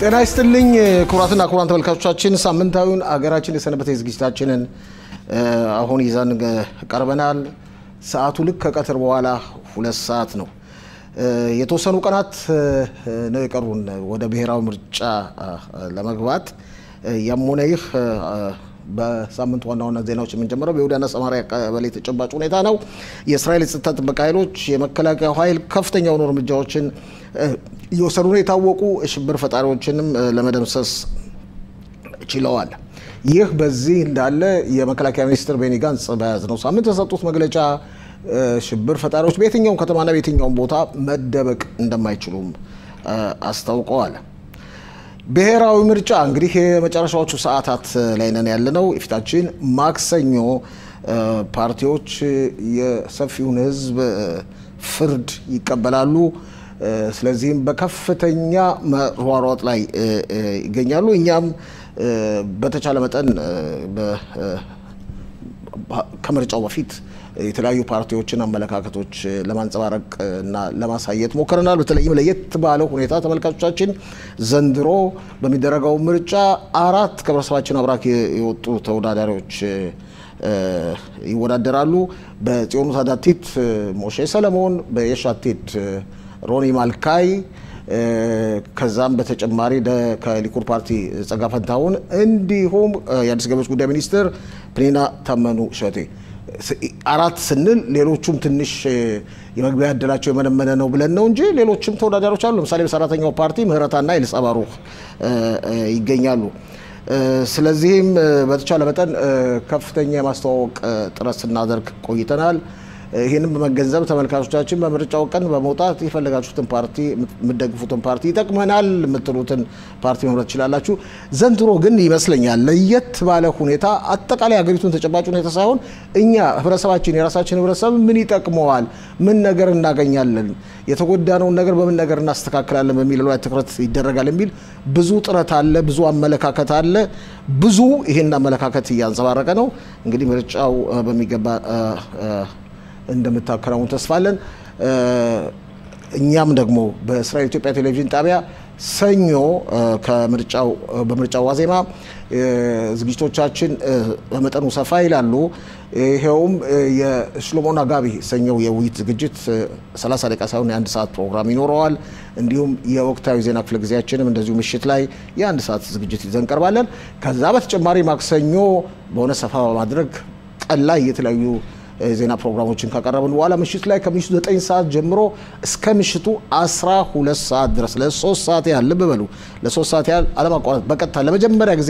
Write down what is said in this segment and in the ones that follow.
ጤና ይስጥልኝ ክቡራትና ክቡራን ተመልካቾቻችን፣ ሳምንታዊውን አገራችን የሰነበተ ዝግጅታችንን አሁን ይዘን ቀርበናል። ሰዓቱ ልክ ከቀትር በኋላ ሁለት ሰዓት ነው። የተወሰኑ ቀናት ነው የቀሩን ወደ ብሔራዊ ምርጫ ለመግባት። ያም ሆነ ይህ በሳምንት ዋና ዋና ዜናዎች የምንጀምረው በይሁዳና ሰማሪያ ቀበሌ ተጨባጭ ሁኔታ ነው። የእስራኤል የጸጥታ ጥበቃ ኃይሎች የመከላከያ ኃይል ከፍተኛ የሆኑ እርምጃዎችን እየወሰዱ ነው። የታወቁ ሽብር ፈጣሪዎችንም ለመደምሰስ ችለዋል። ይህ በዚህ እንዳለ የመከላከያ ሚኒስትር ቤኒ ጋንጽ በያዝነው ሳምንት የሰጡት መግለጫ ሽብር ፈጣሪዎች በየትኛውም ከተማና በየትኛውም ቦታ መደበቅ እንደማይችሉም አስታውቀዋል። ብሔራዊ ምርጫ እንግዲህ የመጨረሻዎቹ ሰዓታት ላይ ነን ያለነው። የፊታችን ማክሰኞ ፓርቲዎች የሰፊውን ሕዝብ ፍርድ ይቀበላሉ። ስለዚህም በከፍተኛ መሯሯጥ ላይ ይገኛሉ። እኛም በተቻለ መጠን ከምርጫው በፊት የተለያዩ ፓርቲዎችን አመለካከቶች ለማንጸባረቅ እና ለማሳየት ሞክረናል። በተለይም ለየት ባለ ሁኔታ ተመልካቾቻችን ዘንድሮ በሚደረገው ምርጫ አራት ከህብረተሰባችን አብራክ የወጡ ተወዳዳሪዎች ይወዳደራሉ። በጽዮኑ ታዳቲት ሞሼ ሰለሞን፣ በየሻቲት ሮኒ ማልካይ ከዛም በተጨማሪ ከሊኩድ ፓርቲ ጸጋ ፈንታሁን እንዲሁም የአዲስ ገቢዎች ጉዳይ ሚኒስትር ፕኒና ታመኑ ሸቴ አራት ስንል ሌሎቹም ትንሽ የመግቢያ እድላቸው የመነመነ ነው ብለን ነው እንጂ ሌሎችም ተወዳዳሪዎች አሉ። ለምሳሌ በሰራተኛው ፓርቲ ምህረታና ኤልሳ ባሩክ ይገኛሉ። ስለዚህም በተቻለ መጠን ከፍተኛ የማስተዋወቅ ጥረት ስናደርግ ቆይተናል። ይህንም በመገንዘብ ተመልካቾቻችን በምርጫው ቀን በመውጣት የፈለጋችሁትን ፓርቲ የምትደግፉትን ፓርቲ ይጠቅመናል የምትሉትን ፓርቲ መምረጥ ትችላላችሁ። ዘንድሮ ግን ይመስለኛል ለየት ባለ ሁኔታ አጠቃላይ ሀገሪቱን ተጨባጭ ሁኔታ ሳይሆን እኛ ህብረተሰባችን የራሳችን ህብረተሰብ ምን ይጠቅመዋል፣ ምን ነገር እናገኛለን፣ የተጎዳነውን ነገር በምን ነገር እናስተካክላለን በሚለው ላይ ትኩረት ይደረጋል የሚል ብዙ ጥረት አለ፣ ብዙ አመለካከት አለ። ብዙ ይህን አመለካከት እያንጸባረቀ ነው። እንግዲህ ምርጫው በሚገባ እንደምታከናውን ተስፋለን። እኛም ደግሞ በእስራኤል ኢትዮጵያ ቴሌቪዥን ጣቢያ ሰኞ ከምርጫው በምርጫው ዋዜማ ዝግጅቶቻችን በመጠኑ ሰፋ ይላሉ። ይኸውም የሽሎሞና ጋቢ ሰኞው የውይይት ዝግጅት 30 ደቂቃ ሳይሆን የአንድ ሰዓት ፕሮግራም ይኖረዋል። እንዲሁም የወቅታዊ ዜና ክፍለ ጊዜያችንም እንደዚሁ ምሽት ላይ የአንድ ሰዓት ዝግጅት ይዘን እንቀርባለን። ከዛ በተጨማሪ ማክሰኞ በሆነ ሰፋ በማድረግ ቀን ላይ የተለያዩ ዜና ፕሮግራሞችን ካቀረብን በኋላ ምሽት ላይ ከምሽቱ 9 ሰዓት ጀምሮ እስከ ምሽቱ 12 ሰዓት ድረስ ለሶስት ሰዓት ያህል ልብ በሉ፣ ለሶስት ሰዓት ያህል አለማቋረጥ በቀጥታ ለመጀመሪያ ጊዜ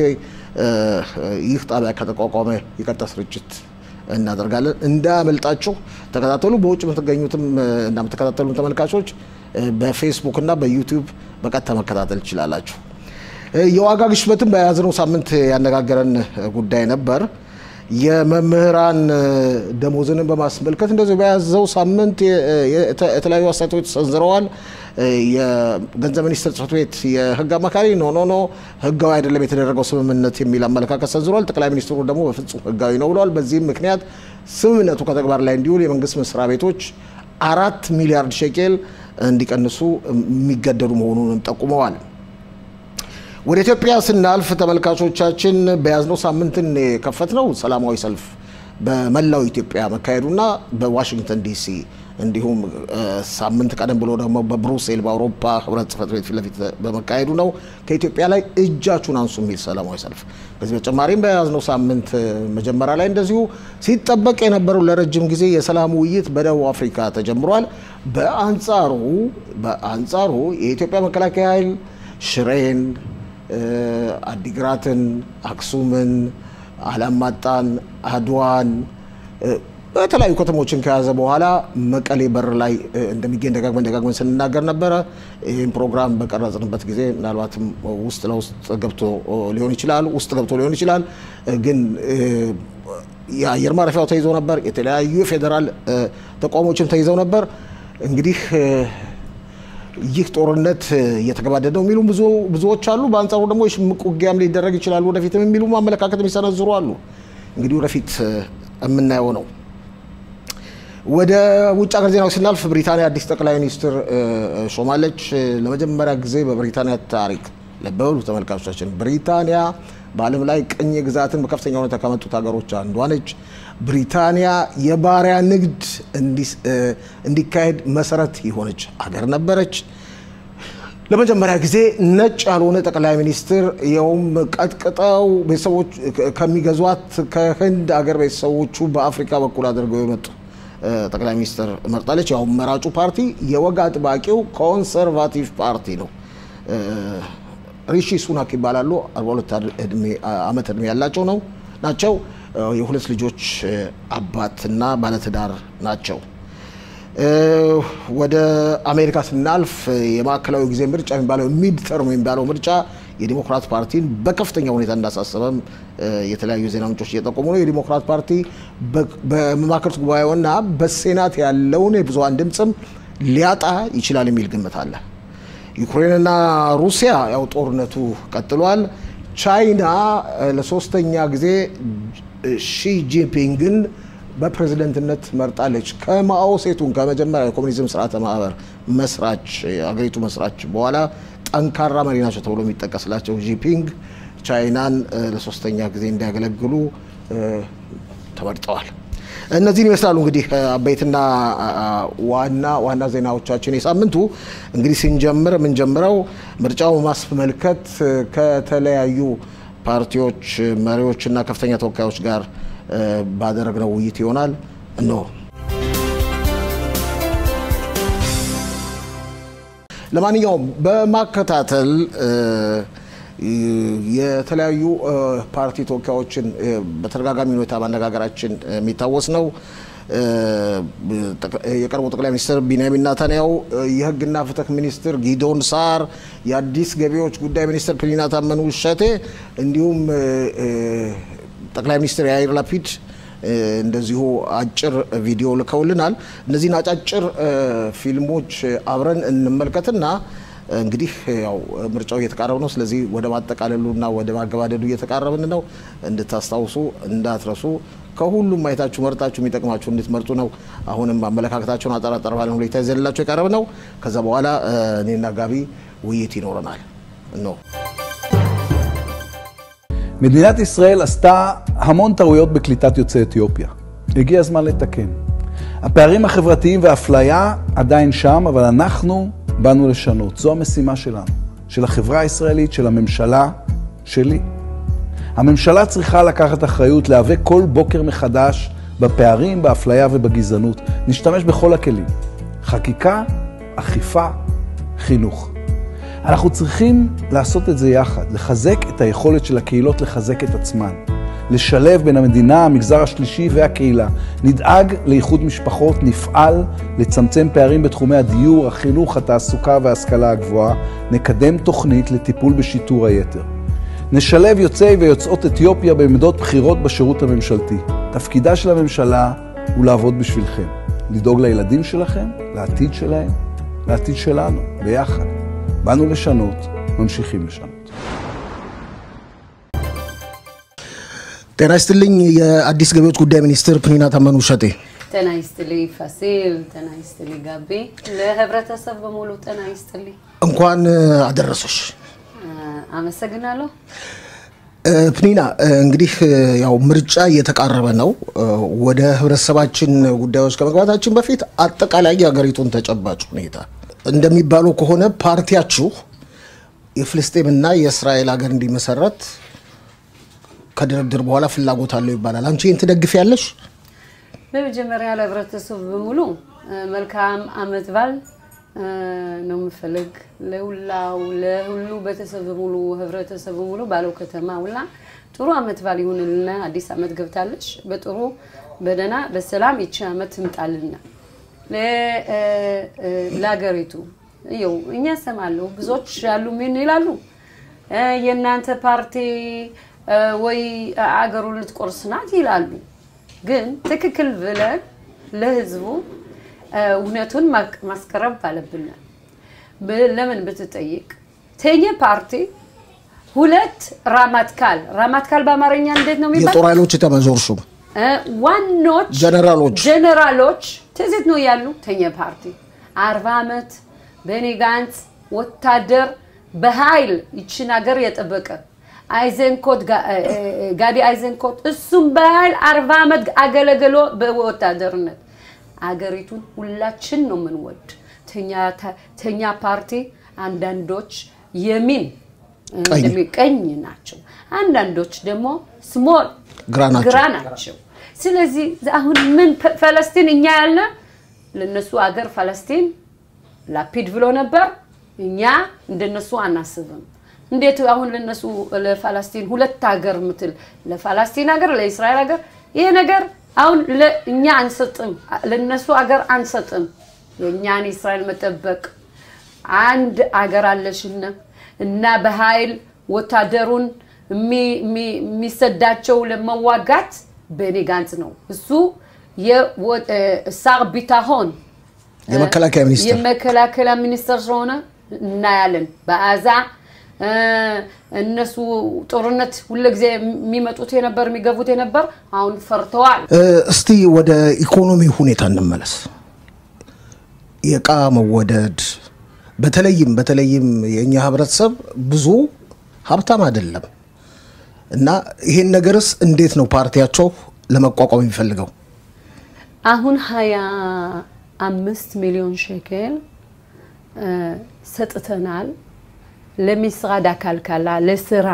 ይህ ጣቢያ ከተቋቋመ የቀጥታ ስርጭት እናደርጋለን። እንዳያመልጣችሁ ተከታተሉ። በውጭ የምትገኙትም እና የምትከታተሉ ተመልካቾች በፌስቡክ እና በዩቲዩብ በቀጥታ መከታተል ትችላላችሁ። የዋጋ ግሽበትን በያዝነው ሳምንት ያነጋገረን ጉዳይ ነበር። የመምህራን ደሞዝንን በማስመልከት እንደዚሁ በያዘው ሳምንት የተለያዩ አስተያየቶች ሰንዝረዋል። የገንዘብ ሚኒስትር ጽሕፈት ቤት የሕግ አማካሪ ኖ ኖ ኖ ሕጋዊ አይደለም የተደረገው ስምምነት የሚል አመለካከት ሰንዝረዋል። ጠቅላይ ሚኒስትሩ ደግሞ በፍጹም ሕጋዊ ነው ብለዋል። በዚህም ምክንያት ስምምነቱ ከተግባር ላይ እንዲውል የመንግስት መስሪያ ቤቶች አራት ሚሊያርድ ሼኬል እንዲቀንሱ የሚገደዱ መሆኑንም ጠቁመዋል። ወደ ኢትዮጵያ ስናልፍ ተመልካቾቻችን በያዝነው ሳምንትን የከፈትነው ሰላማዊ ሰልፍ በመላው ኢትዮጵያ መካሄዱና በዋሽንግተን ዲሲ እንዲሁም ሳምንት ቀደም ብሎ ደግሞ በብሩሴል በአውሮፓ ህብረት ጽሕፈት ቤት ፊት ለፊት በመካሄዱ ነው። ከኢትዮጵያ ላይ እጃችሁን አንሱ የሚል ሰላማዊ ሰልፍ። ከዚህ በተጨማሪም በያዝነው ሳምንት መጀመሪያ ላይ እንደዚሁ ሲጠበቅ የነበረው ለረጅም ጊዜ የሰላም ውይይት በደቡብ አፍሪካ ተጀምሯል። በአንጻሩ በአንጻሩ የኢትዮጵያ መከላከያ ኃይል ሽሬን አዲግራትን፣ አክሱምን፣ አላማጣን፣ አድዋን በተለያዩ ከተሞችን ከያዘ በኋላ መቀሌ በር ላይ እንደሚገኝ ደጋግመን ደጋግመን ስንናገር ነበረ። ይህም ፕሮግራም በቀረጽንበት ጊዜ ምናልባትም ውስጥ ለውስጥ ገብቶ ሊሆን ይችላል ውስጥ ገብቶ ሊሆን ይችላል። ግን የአየር ማረፊያው ተይዞ ነበር። የተለያዩ የፌዴራል ተቋሞችም ተይዘው ነበር። እንግዲህ ይህ ጦርነት እየተገባደደ ነው የሚሉ ብዙዎች አሉ። በአንጻሩ ደግሞ የሽምቅ ውጊያም ሊደረግ ይችላል ወደፊትም የሚሉ አመለካከት የሚሰነዝሩ አሉ። እንግዲህ ወደፊት የምናየው ነው። ወደ ውጭ ሀገር ዜናዎች ስናልፍ ብሪታንያ አዲስ ጠቅላይ ሚኒስትር ሾማለች። ለመጀመሪያ ጊዜ በብሪታንያ ታሪክ ልብ በሉ ተመልካቾቻችን፣ ብሪታንያ በዓለም ላይ ቅኝ ግዛትን በከፍተኛ ሁኔታ ከመጡት ሀገሮች አንዷ ነች። ብሪታንያ የባሪያ ንግድ እንዲካሄድ መሰረት የሆነች ሀገር ነበረች። ለመጀመሪያ ጊዜ ነጭ ያልሆነ ጠቅላይ ሚኒስትር ይኸውም ቀጥቅጠው ቤተሰቦች ከሚገዟት ከህንድ አገር ቤተሰቦቹ በአፍሪካ በኩል አድርገው የመጡ ጠቅላይ ሚኒስትር መርጣለች። ያው መራጩ ፓርቲ የወግ አጥባቂው ኮንሰርቫቲቭ ፓርቲ ነው። ሪሺ ሱናክ ይባላሉ። 42 ዓመት እድሜ ያላቸው ነው ናቸው። የሁለት ልጆች አባትና ባለትዳር ናቸው። ወደ አሜሪካ ስናልፍ የማዕከላዊ ጊዜ ምርጫ የሚባለው ሚድ ተርም የሚባለው ምርጫ የዲሞክራት ፓርቲን በከፍተኛ ሁኔታ እንዳሳሰበም የተለያዩ ዜና ምንጮች እየጠቆሙ ነው። የዲሞክራት ፓርቲ በመማክርት ጉባኤውና በሴናት ያለውን የብዙሀን ድምፅም ሊያጣ ይችላል የሚል ግምት አለ። ዩክሬንና ሩሲያ ያው ጦርነቱ ቀጥሏል። ቻይና ለሶስተኛ ጊዜ ሺ ጂንፒንግን በፕሬዝደንትነት መርጣለች። ከማኦ ሴቱን ከመጀመሪያ የኮሚኒዝም ስርዓተ ማህበር መስራች አገሪቱ መስራች በኋላ ጠንካራ መሪ ናቸው ተብሎ የሚጠቀስላቸው ጂፒንግ ቻይናን ለሶስተኛ ጊዜ እንዲያገለግሉ ተመርጠዋል። እነዚህን ይመስላሉ እንግዲህ አበይትና ዋና ዋና ዜናዎቻችን የሳምንቱ። እንግዲህ ስንጀምር የምንጀምረው ምርጫው ማስመልከት ከተለያዩ ፓርቲዎች መሪዎችና ከፍተኛ ተወካዮች ጋር ባደረግነው ውይይት ይሆናል። እነሆ ለማንኛውም በማከታተል የተለያዩ ፓርቲ ተወካዮችን በተደጋጋሚ ሁኔታ ማነጋገራችን የሚታወስ ነው። የቀድሞ ጠቅላይ ሚኒስትር ቢንያሚን ናታንያሁ፣ የሕግና ፍትህ ሚኒስትር ጊዶን ሳር፣ የአዲስ ገቢዎች ጉዳይ ሚኒስትር ፕሊና ታመኑ ሸቴ እንዲሁም ጠቅላይ ሚኒስትር ያይር ላፒድ እንደዚሁ አጭር ቪዲዮ ልከውልናል። እነዚህን አጫጭር ፊልሞች አብረን እንመልከትና እንግዲህ ያው ምርጫው እየተቃረበ ነው። ስለዚህ ወደ ማጠቃለሉና ወደ ማገባደዱ እየተቃረብን ነው። እንድታስታውሱ እንዳትረሱ። ከሁሉም ማየታችሁ መርጣችሁ የሚጠቅማችሁ እንድትመርጡ ነው። አሁንም አመለካከታቸውን አጠራጠር ባለ ሁኔታ ይዘንላቸው የቀረብ ነው። ከዛ በኋላ እኔና ጋቢ ውይይት ይኖረናል ነው מדינת ישראל עשתה המון טעויות בקליטת יוצאי אתיופיה. הגיע הזמן לתקן. הפערים החברתיים והאפליה עדיין שם, אבל אנחנו באנו לשנות. זו המשימה שלנו, של החברה הישראלית, של הממשלה, שלי. הממשלה צריכה לקחת אחריות, להיאבק כל בוקר מחדש בפערים, באפליה ובגזענות. נשתמש בכל הכלים. חקיקה, אכיפה, חינוך. אנחנו צריכים לעשות את זה יחד, לחזק את היכולת של הקהילות לחזק את עצמן, לשלב בין המדינה, המגזר השלישי והקהילה. נדאג לאיחוד משפחות, נפעל לצמצם פערים בתחומי הדיור, החינוך, התעסוקה וההשכלה הגבוהה, נקדם תוכנית לטיפול בשיטור היתר. נשלב יוצאי ויוצאות אתיופיה בעמדות בחירות בשירות הממשלתי. תפקידה של הממשלה הוא לעבוד בשבילכם, לדאוג לילדים שלכם, לעתיד שלהם, לעתיד שלנו, ביחד. באנו לשנות, ממשיכים לשנות. ጤና ይስጥልኝ። የአዲስ ገቢዎች ጉዳይ ሚኒስትር ፕኒና ታመኑ ሸቴ። ጤና ይስጥልኝ ፋሲል፣ ጤና ይስጥልኝ ጋቢ፣ ለህብረተሰብ በሙሉ ጤና ይስጥልኝ። እንኳን አደረሰሽ። አመሰግናለሁ። ፕኒና እንግዲህ ያው ምርጫ እየተቃረበ ነው። ወደ ህብረተሰባችን ጉዳዮች ከመግባታችን በፊት አጠቃላይ የሀገሪቱን ተጨባጭ ሁኔታ እንደሚባለው ከሆነ ፓርቲያችሁ የፍልስጤምና የእስራኤል ሀገር እንዲመሰረት ከድርድር በኋላ ፍላጎት አለው ይባላል። አንቺ ይህን ትደግፊያለሽ? በመጀመሪያ ለህብረተሰቡ በሙሉ መልካም አመት በዓል ነው የምፈልግ። ለሁላው ለሁሉ ቤተሰብ በሙሉ ህብረተሰብ በሙሉ ባለው ከተማ ሁላ ጥሩ አመት በዓል ይሁንልና። አዲስ አመት ገብታለች። በጥሩ በደህና በሰላም ይቺ አመት ትምጣልና ለሀገሪቱ ይኸው እኛ ሰማለሁ። ብዙዎች ያሉ ምን ይላሉ? የእናንተ ፓርቲ ወይ አገሩን ልትቆርስ ናት ይላሉ። ግን ትክክል ብለን ለህዝቡ እውነቱን ማስቀረብ አለብን። ለምን ብትጠይቅ ተኘ ፓርቲ ሁለት ራማትካል ራማትካል በአማርኛ እንዴት ነው የሚባል የጦር ኃይሎች የተመዞር ሹም ዋኖች ጀነራሎች ጀነራሎች ትዝት ነው ያሉ ተኘ ፓርቲ አርባ ዓመት ቤኒ ጋንትስ ወታደር በኃይል ይችን ሀገር የጠበቀ አይዘንኮት ጋዲ አይዘንኮት እሱም በኃይል አርባ ዓመት አገለግሎ በወታደርነት አገሪቱን ሁላችን ነው የምንወድ። ተኛ ፓርቲ አንዳንዶች የሚን ቀኝ ናቸው፣ አንዳንዶች ደግሞ ስሞል ግራ ናቸው። ስለዚህ አሁን ምን ፈለስቲን እኛ ያለ ለነሱ አገር ፈለስቲን ላፒድ ብሎ ነበር። እኛ እንደነሱ አናስብም። እንዴት አሁን ለነሱ ለፋላስቲን ሁለት ሀገር ምትል ለፋላስቲን ሀገር ለእስራኤል ሀገር ይሄ ነገር አሁን እኛ አንሰጥም፣ ለነሱ ሀገር አንሰጥም። የእኛን እስራኤል መጠበቅ አንድ አገር አለሽነ እና በኃይል ወታደሩን የሚሰዳቸው ለመዋጋት ቤኒ ጋንጽ ነው። እሱ የሳር ቢታሆን የመከላከያ ሚኒስትር የመከላከያ ሚኒስትር ስለሆነ እናያለን። በአዛ እነሱ ጦርነት ሁልጊዜ የሚመጡት የነበር የሚገቡት የነበር አሁን ፈርተዋል። እስቲ ወደ ኢኮኖሚ ሁኔታ እንመለስ። የእቃ መወደድ በተለይም በተለይም የእኛ ህብረተሰብ ብዙ ሀብታም አይደለም እና ይሄን ነገርስ እንዴት ነው ፓርቲያቸው ለመቋቋም የሚፈልገው? አሁን ሀያ አምስት ሚሊዮን ሸኬል ሰጥተናል ለሚስራድ አካልካላ ለስራ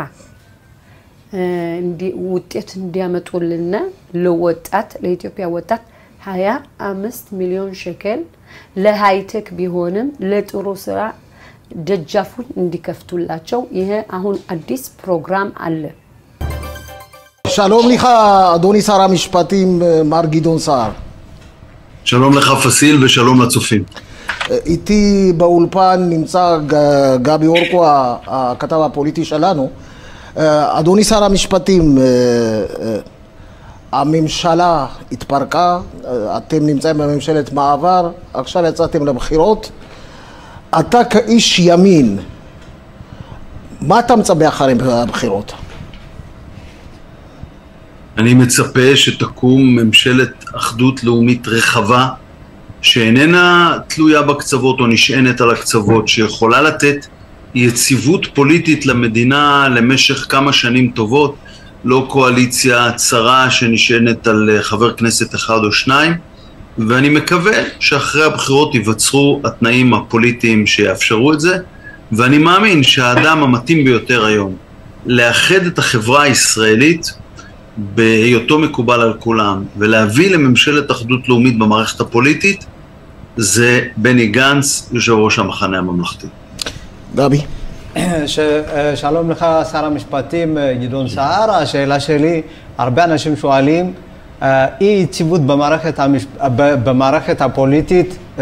ውጤት እንዲያመጡልና ለወጣት ለኢትዮጵያ ወጣት ሀያ አምስት ሚሊዮን ሸኬል ለሃይቴክ ቢሆንም ለጥሩ ስራ ደጃፉን እንዲከፍቱላቸው ይሄ አሁን አዲስ ፕሮግራም አለ። שלום לך, אדוני שר המשפטים, מר גדעון סער. שלום לך פסיל ושלום לצופים. איתי באולפן נמצא גבי אורקו, הכתב הפוליטי שלנו. אדוני שר המשפטים, הממשלה התפרקה, אתם נמצאים בממשלת מעבר, עכשיו יצאתם לבחירות. אתה כאיש ימין, מה אתה מצפה אחרי הבחירות? אני מצפה שתקום ממשלת אחדות לאומית רחבה שאיננה תלויה בקצוות או נשענת על הקצוות, שיכולה לתת יציבות פוליטית למדינה למשך כמה שנים טובות, לא קואליציה צרה שנשענת על חבר כנסת אחד או שניים, ואני מקווה שאחרי הבחירות ייווצרו התנאים הפוליטיים שיאפשרו את זה, ואני מאמין שהאדם המתאים ביותר היום לאחד את החברה הישראלית בהיותו מקובל על כולם ולהביא לממשלת אחדות לאומית במערכת הפוליטית זה בני גנץ, יושב ראש המחנה הממלכתי. גבי. ש... שלום לך, שר המשפטים גדעון סער. השאלה שלי, הרבה אנשים שואלים, אי יציבות במערכת, המש... במערכת הפוליטית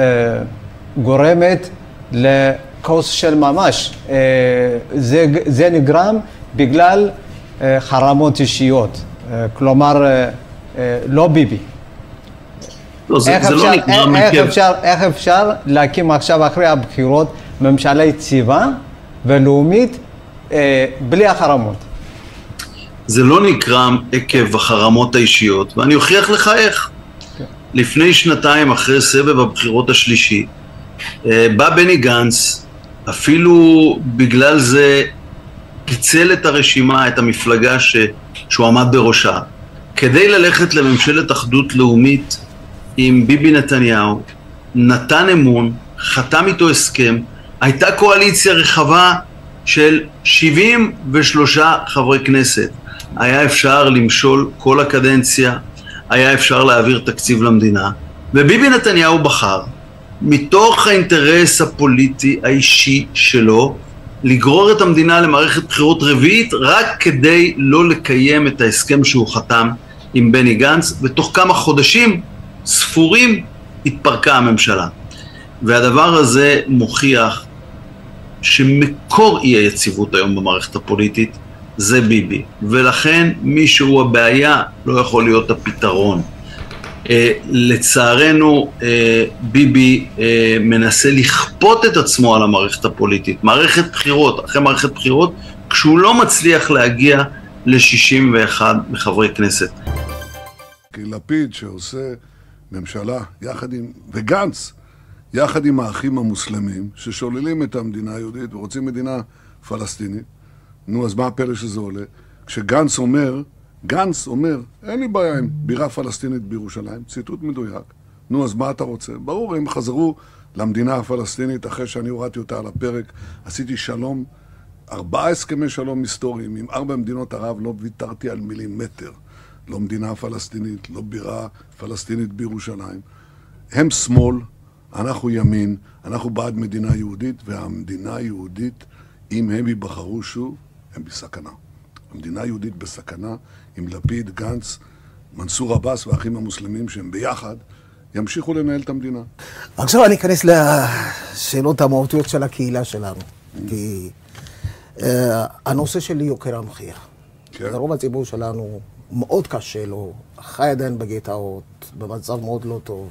גורמת לכאוס של ממש. זה, זה נגרם בגלל חרמות אישיות. כלומר, לא ביבי. לא, זה, איך, זה אפשר, לא נקרא איך, מרכב. איך, אפשר, איך אפשר להקים עכשיו אחרי הבחירות ממשלה יציבה ולאומית אה, בלי החרמות? זה לא נקרא עקב החרמות האישיות, ואני אוכיח לך איך. לפני שנתיים, אחרי סבב הבחירות השלישי, אה, בא בני גנץ, אפילו בגלל זה פיצל את הרשימה, את המפלגה ש... שהוא עמד בראשה, כדי ללכת לממשלת אחדות לאומית עם ביבי נתניהו, נתן אמון, חתם איתו הסכם, הייתה קואליציה רחבה של 73 חברי כנסת. היה אפשר למשול כל הקדנציה, היה אפשר להעביר תקציב למדינה, וביבי נתניהו בחר, מתוך האינטרס הפוליטי האישי שלו, לגרור את המדינה למערכת בחירות רביעית רק כדי לא לקיים את ההסכם שהוא חתם עם בני גנץ, ותוך כמה חודשים ספורים התפרקה הממשלה. והדבר הזה מוכיח שמקור אי היציבות היום במערכת הפוליטית זה ביבי, ולכן מי שהוא הבעיה לא יכול להיות הפתרון. Uh, לצערנו uh, ביבי uh, מנסה לכפות את עצמו על המערכת הפוליטית, מערכת בחירות אחרי מערכת בחירות, כשהוא לא מצליח להגיע ל-61 מחברי כנסת. כי לפיד שעושה ממשלה יחד עם, וגנץ, יחד עם האחים המוסלמים, ששוללים את המדינה היהודית ורוצים מדינה פלסטינית. נו, אז מה הפלא שזה עולה? כשגנץ אומר, גנץ אומר, אין לי בעיה עם בירה פלסטינית בירושלים, ציטוט מדויק. נו, אז מה אתה רוצה? ברור, הם חזרו למדינה הפלסטינית אחרי שאני הורדתי אותה על הפרק. עשיתי שלום, ארבעה הסכמי שלום היסטוריים עם ארבע מדינות ערב, לא ויתרתי על מילימטר. לא מדינה פלסטינית, לא בירה פלסטינית בירושלים. הם שמאל, אנחנו ימין, אנחנו בעד מדינה יהודית, והמדינה היהודית, אם הם ייבחרו שוב, הם בסכנה. המדינה היהודית בסכנה, עם לפיד, גנץ, מנסור עבאס והאחים המוסלמים שהם ביחד, ימשיכו לנהל את המדינה. עכשיו אני אכנס לשאלות המהותיות של הקהילה שלנו. כי אה, הנושא של יוקר המחיה. כן. לרוב הציבור שלנו מאוד קשה לו, חי עדיין בגטאות, במצב מאוד לא טוב.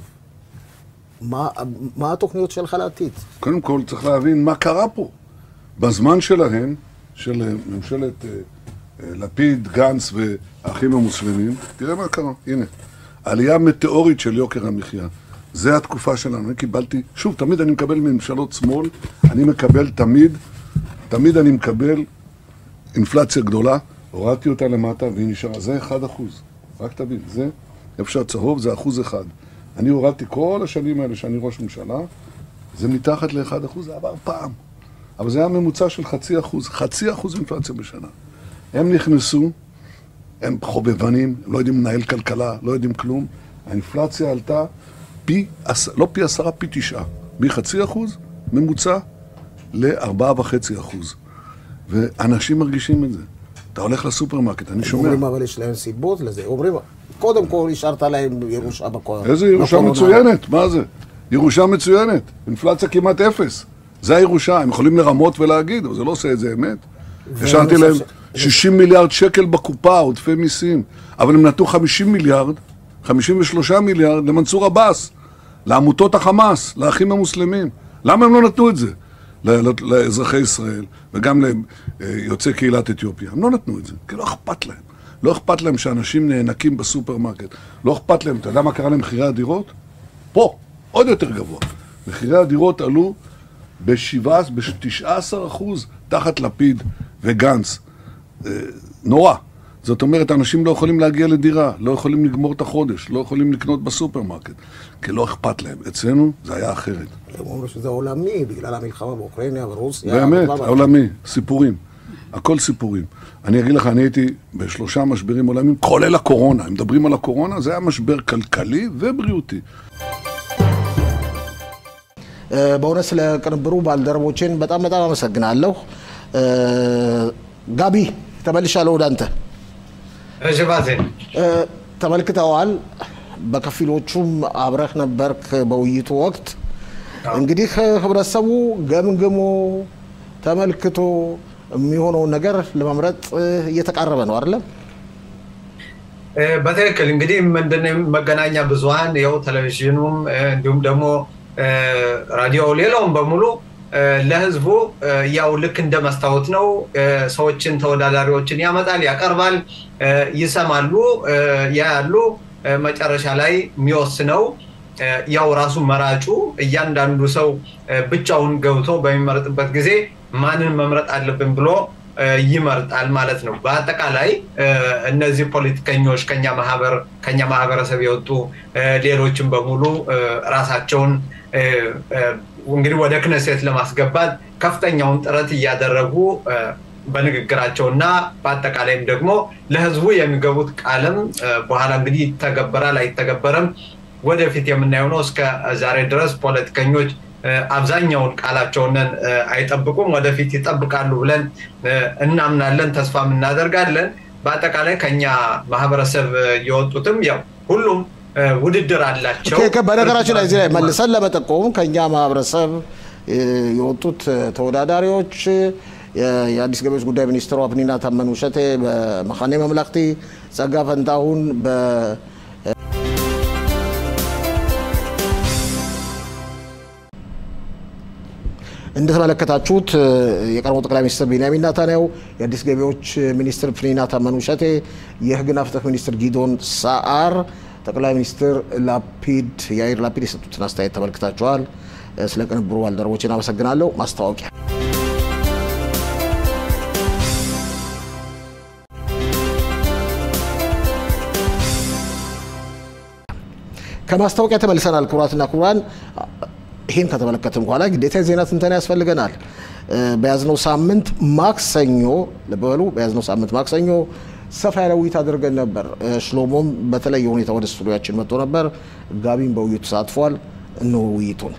מה, מה התוכניות שלך לעתיד? קודם כל צריך להבין מה קרה פה. בזמן שלהם, של אה, ממשלת אה, אה, לפיד, גנץ והאחים המוסלמים, תראה מה קרה, הנה. עלייה מטאורית של יוקר המחיה. זה התקופה שלנו. אני קיבלתי, שוב, תמיד אני מקבל מממשלות שמאל, אני מקבל תמיד, תמיד אני מקבל אינפלציה גדולה, הורדתי אותה למטה והיא נשארה. זה 1 אחוז. רק תבין, זה, איפה שהצהוב זה אחוז אחד. אני הורדתי כל השנים האלה שאני ראש ממשלה, זה מתחת ל-1 אחוז, זה עבר פעם. אבל זה היה ממוצע של חצי אחוז, חצי אחוז אינפלציה בשנה. הם נכנסו, הם חובבנים, הם לא יודעים לנהל כלכלה, לא יודעים כלום. האינפלציה עלתה פי, עש- לא פי עשרה, פי תשעה. מחצי אחוז ממוצע לארבעה וחצי אחוז. ואנשים מרגישים את זה. אתה הולך לסופרמרקט, אני שומע. אומרים אבל יש להם סיבות לזה. אומרים, קודם כל השארת להם ירושה בקורונה. איזה ירושה בקורונה. מצוינת, מה זה? ירושה מצוינת, אינפלציה כמעט אפס. זה הירושה, הם יכולים לרמות ולהגיד, אבל זה לא עושה את זה אמת. השארתי להם 60 מיליארד שקל בקופה, עודפי מיסים, אבל הם נתנו 50 מיליארד, 53 מיליארד למנסור עבאס, לעמותות החמאס, לאחים המוסלמים. למה הם לא נתנו את זה? ל- ל- לאזרחי ישראל וגם ליוצאי קהילת אתיופיה. הם לא נתנו את זה, כי לא אכפת להם. לא אכפת להם שאנשים נאנקים בסופרמרקט. לא אכפת להם, אתה יודע מה קרה למחירי הדירות? פה, עוד יותר גבוה. מחירי הדירות עלו ב-17, ב-19 אחוז תחת לפיד וגנץ. אה, נורא. זאת אומרת, אנשים לא יכולים להגיע לדירה, לא יכולים לגמור את החודש, לא יכולים לקנות בסופרמרקט, כי לא אכפת להם. אצלנו זה היה אחרת. הם אומרים שזה עולמי, בגלל המלחמה באוקראינה ורוסיה. באמת, אבל- העולמי, סיפורים. הכל סיפורים. אני אגיד לך, אני הייתי בשלושה משברים עולמיים, כולל הקורונה. הם מדברים על הקורונה, זה היה משבר כלכלי ובריאותי. በእውነት ስለ ቅንብሩ ባልደረቦችን በጣም በጣም አመሰግናለሁ። እ፣ ጋቢ ተመልሻለሁ ወደ አንተ። እሺ ባዜን እ፣ ተመልክተዋል። በከፊሎቹም አብረህ ነበርክ በውይይቱ ወቅት። እንግዲህ ህብረተሰቡ ገምግሞ ተመልክቶ የሚሆነውን ነገር ለመምረጥ እ፣ እየተቃረበ ነው አይደለም? እ፣ በትክክል እንግዲህ ምንድነው መገናኛ ብዙኃን ያው ቴሌቪዥኑም እ፣ እንዲሁም ደግሞ እ፣ ራዲዮ ሌላውም በሙሉ እ፣ ለህዝቡ እ፣ ያው ልክ እንደ መስታወት ነው። እ፣ ሰዎችን ተወዳዳሪዎችን ያመጣል፣ ያቀርባል፣ እ፣ ይሰማሉ፣ እ፣ ያያሉ። እ፣ መጨረሻ ላይ የሚወስነው እ፣ ያው ራሱ መራጩ እያንዳንዱ ሰው እ፣ ብቻውን ገብቶ በሚመረጥበት ጊዜ ማንን መምረጥ አለብን ብሎ እ፣ ይመርጣል ማለት ነው። በአጠቃላይ እ፣ እነዚህ ፖለቲከኞች ከኛ ማህበር ከኛ ማህበረሰብ የወጡ እ፣ ሌሎችም በሙሉ እ፣ ራሳቸውን እ፣ እ፣ እንግዲህ ወደ ክነሴት ለማስገባት ከፍተኛውን ጥረት እያደረጉ እ፣ በንግግራቸውና በአጠቃላይም ደግሞ ለህዝቡ የሚገቡት ቃልም እ፣ በኋላ እንግዲህ ይተገበራል አይተገበርም ወደፊት የምናየው ነው። እስከ ዛሬ ድረስ ፖለቲከኞች እ፣ አብዛኛውን ቃላቸውን እ፣ አይጠብቁም። ወደፊት ይጠብቃሉ ብለን እ፣ እናምናለን፣ ተስፋም እናደርጋለን። በአጠቃላይ ከኛ ማህበረሰብ እ፣ የወጡትም ያው ሁሉም እ፣ ውድድር አላቸው። ኦኬ፣ በነገራችን ላይ እዚህ ላይ መልሰን ለመጠቆም ከእኛ ማህበረሰብ እ፣ የወጡት እ፣ ተወዳዳሪዎች የ- የአዲስ ገቢዎች ጉዳይ ሚኒስትሯ ፕኒና ታመኑ ሸቴ በመካነ መምለክቲ፣ ጸጋ ፈንታሁን በ እንደተመለከታችሁት እ፣ የቀድሞ ጠቅላይ ሚኒስትር ቢንያሚን ናታንያሁ፣ የአዲስ ገቢዎች ሚኒስትር ፕኒና ታመኑ ሸቴ፣ የህግና ፍትህ ሚኒስትር ጊዶን ሳአር፣ ጠቅላይ ሚኒስትር ላፒድ ያይር ላፒድ የሰጡትን አስተያየት ተመልክታችኋል። እ፣ ስለ ቅንብሩ ባልደረቦችን አመሰግናለሁ። ማስታወቂያ ከማስታወቂያ ተመልሰናል። ክቡራትና ክቡራን ይህን ከተመለከትን በኋላ ግዴታ የዜና ትንተና ያስፈልገናል። በያዝነው ሳምንት ማክሰኞ ልበሉ፣ በያዝነው ሳምንት ማክሰኞ ሰፋ ያለ ውይይት አድርገን ነበር። ሽሎሞም በተለየ ሁኔታ ወደ ስቱዲያችን መጥቶ ነበር። ጋቢም በውይይቱ ተሳትፏል። እነሆ ውይይቱን።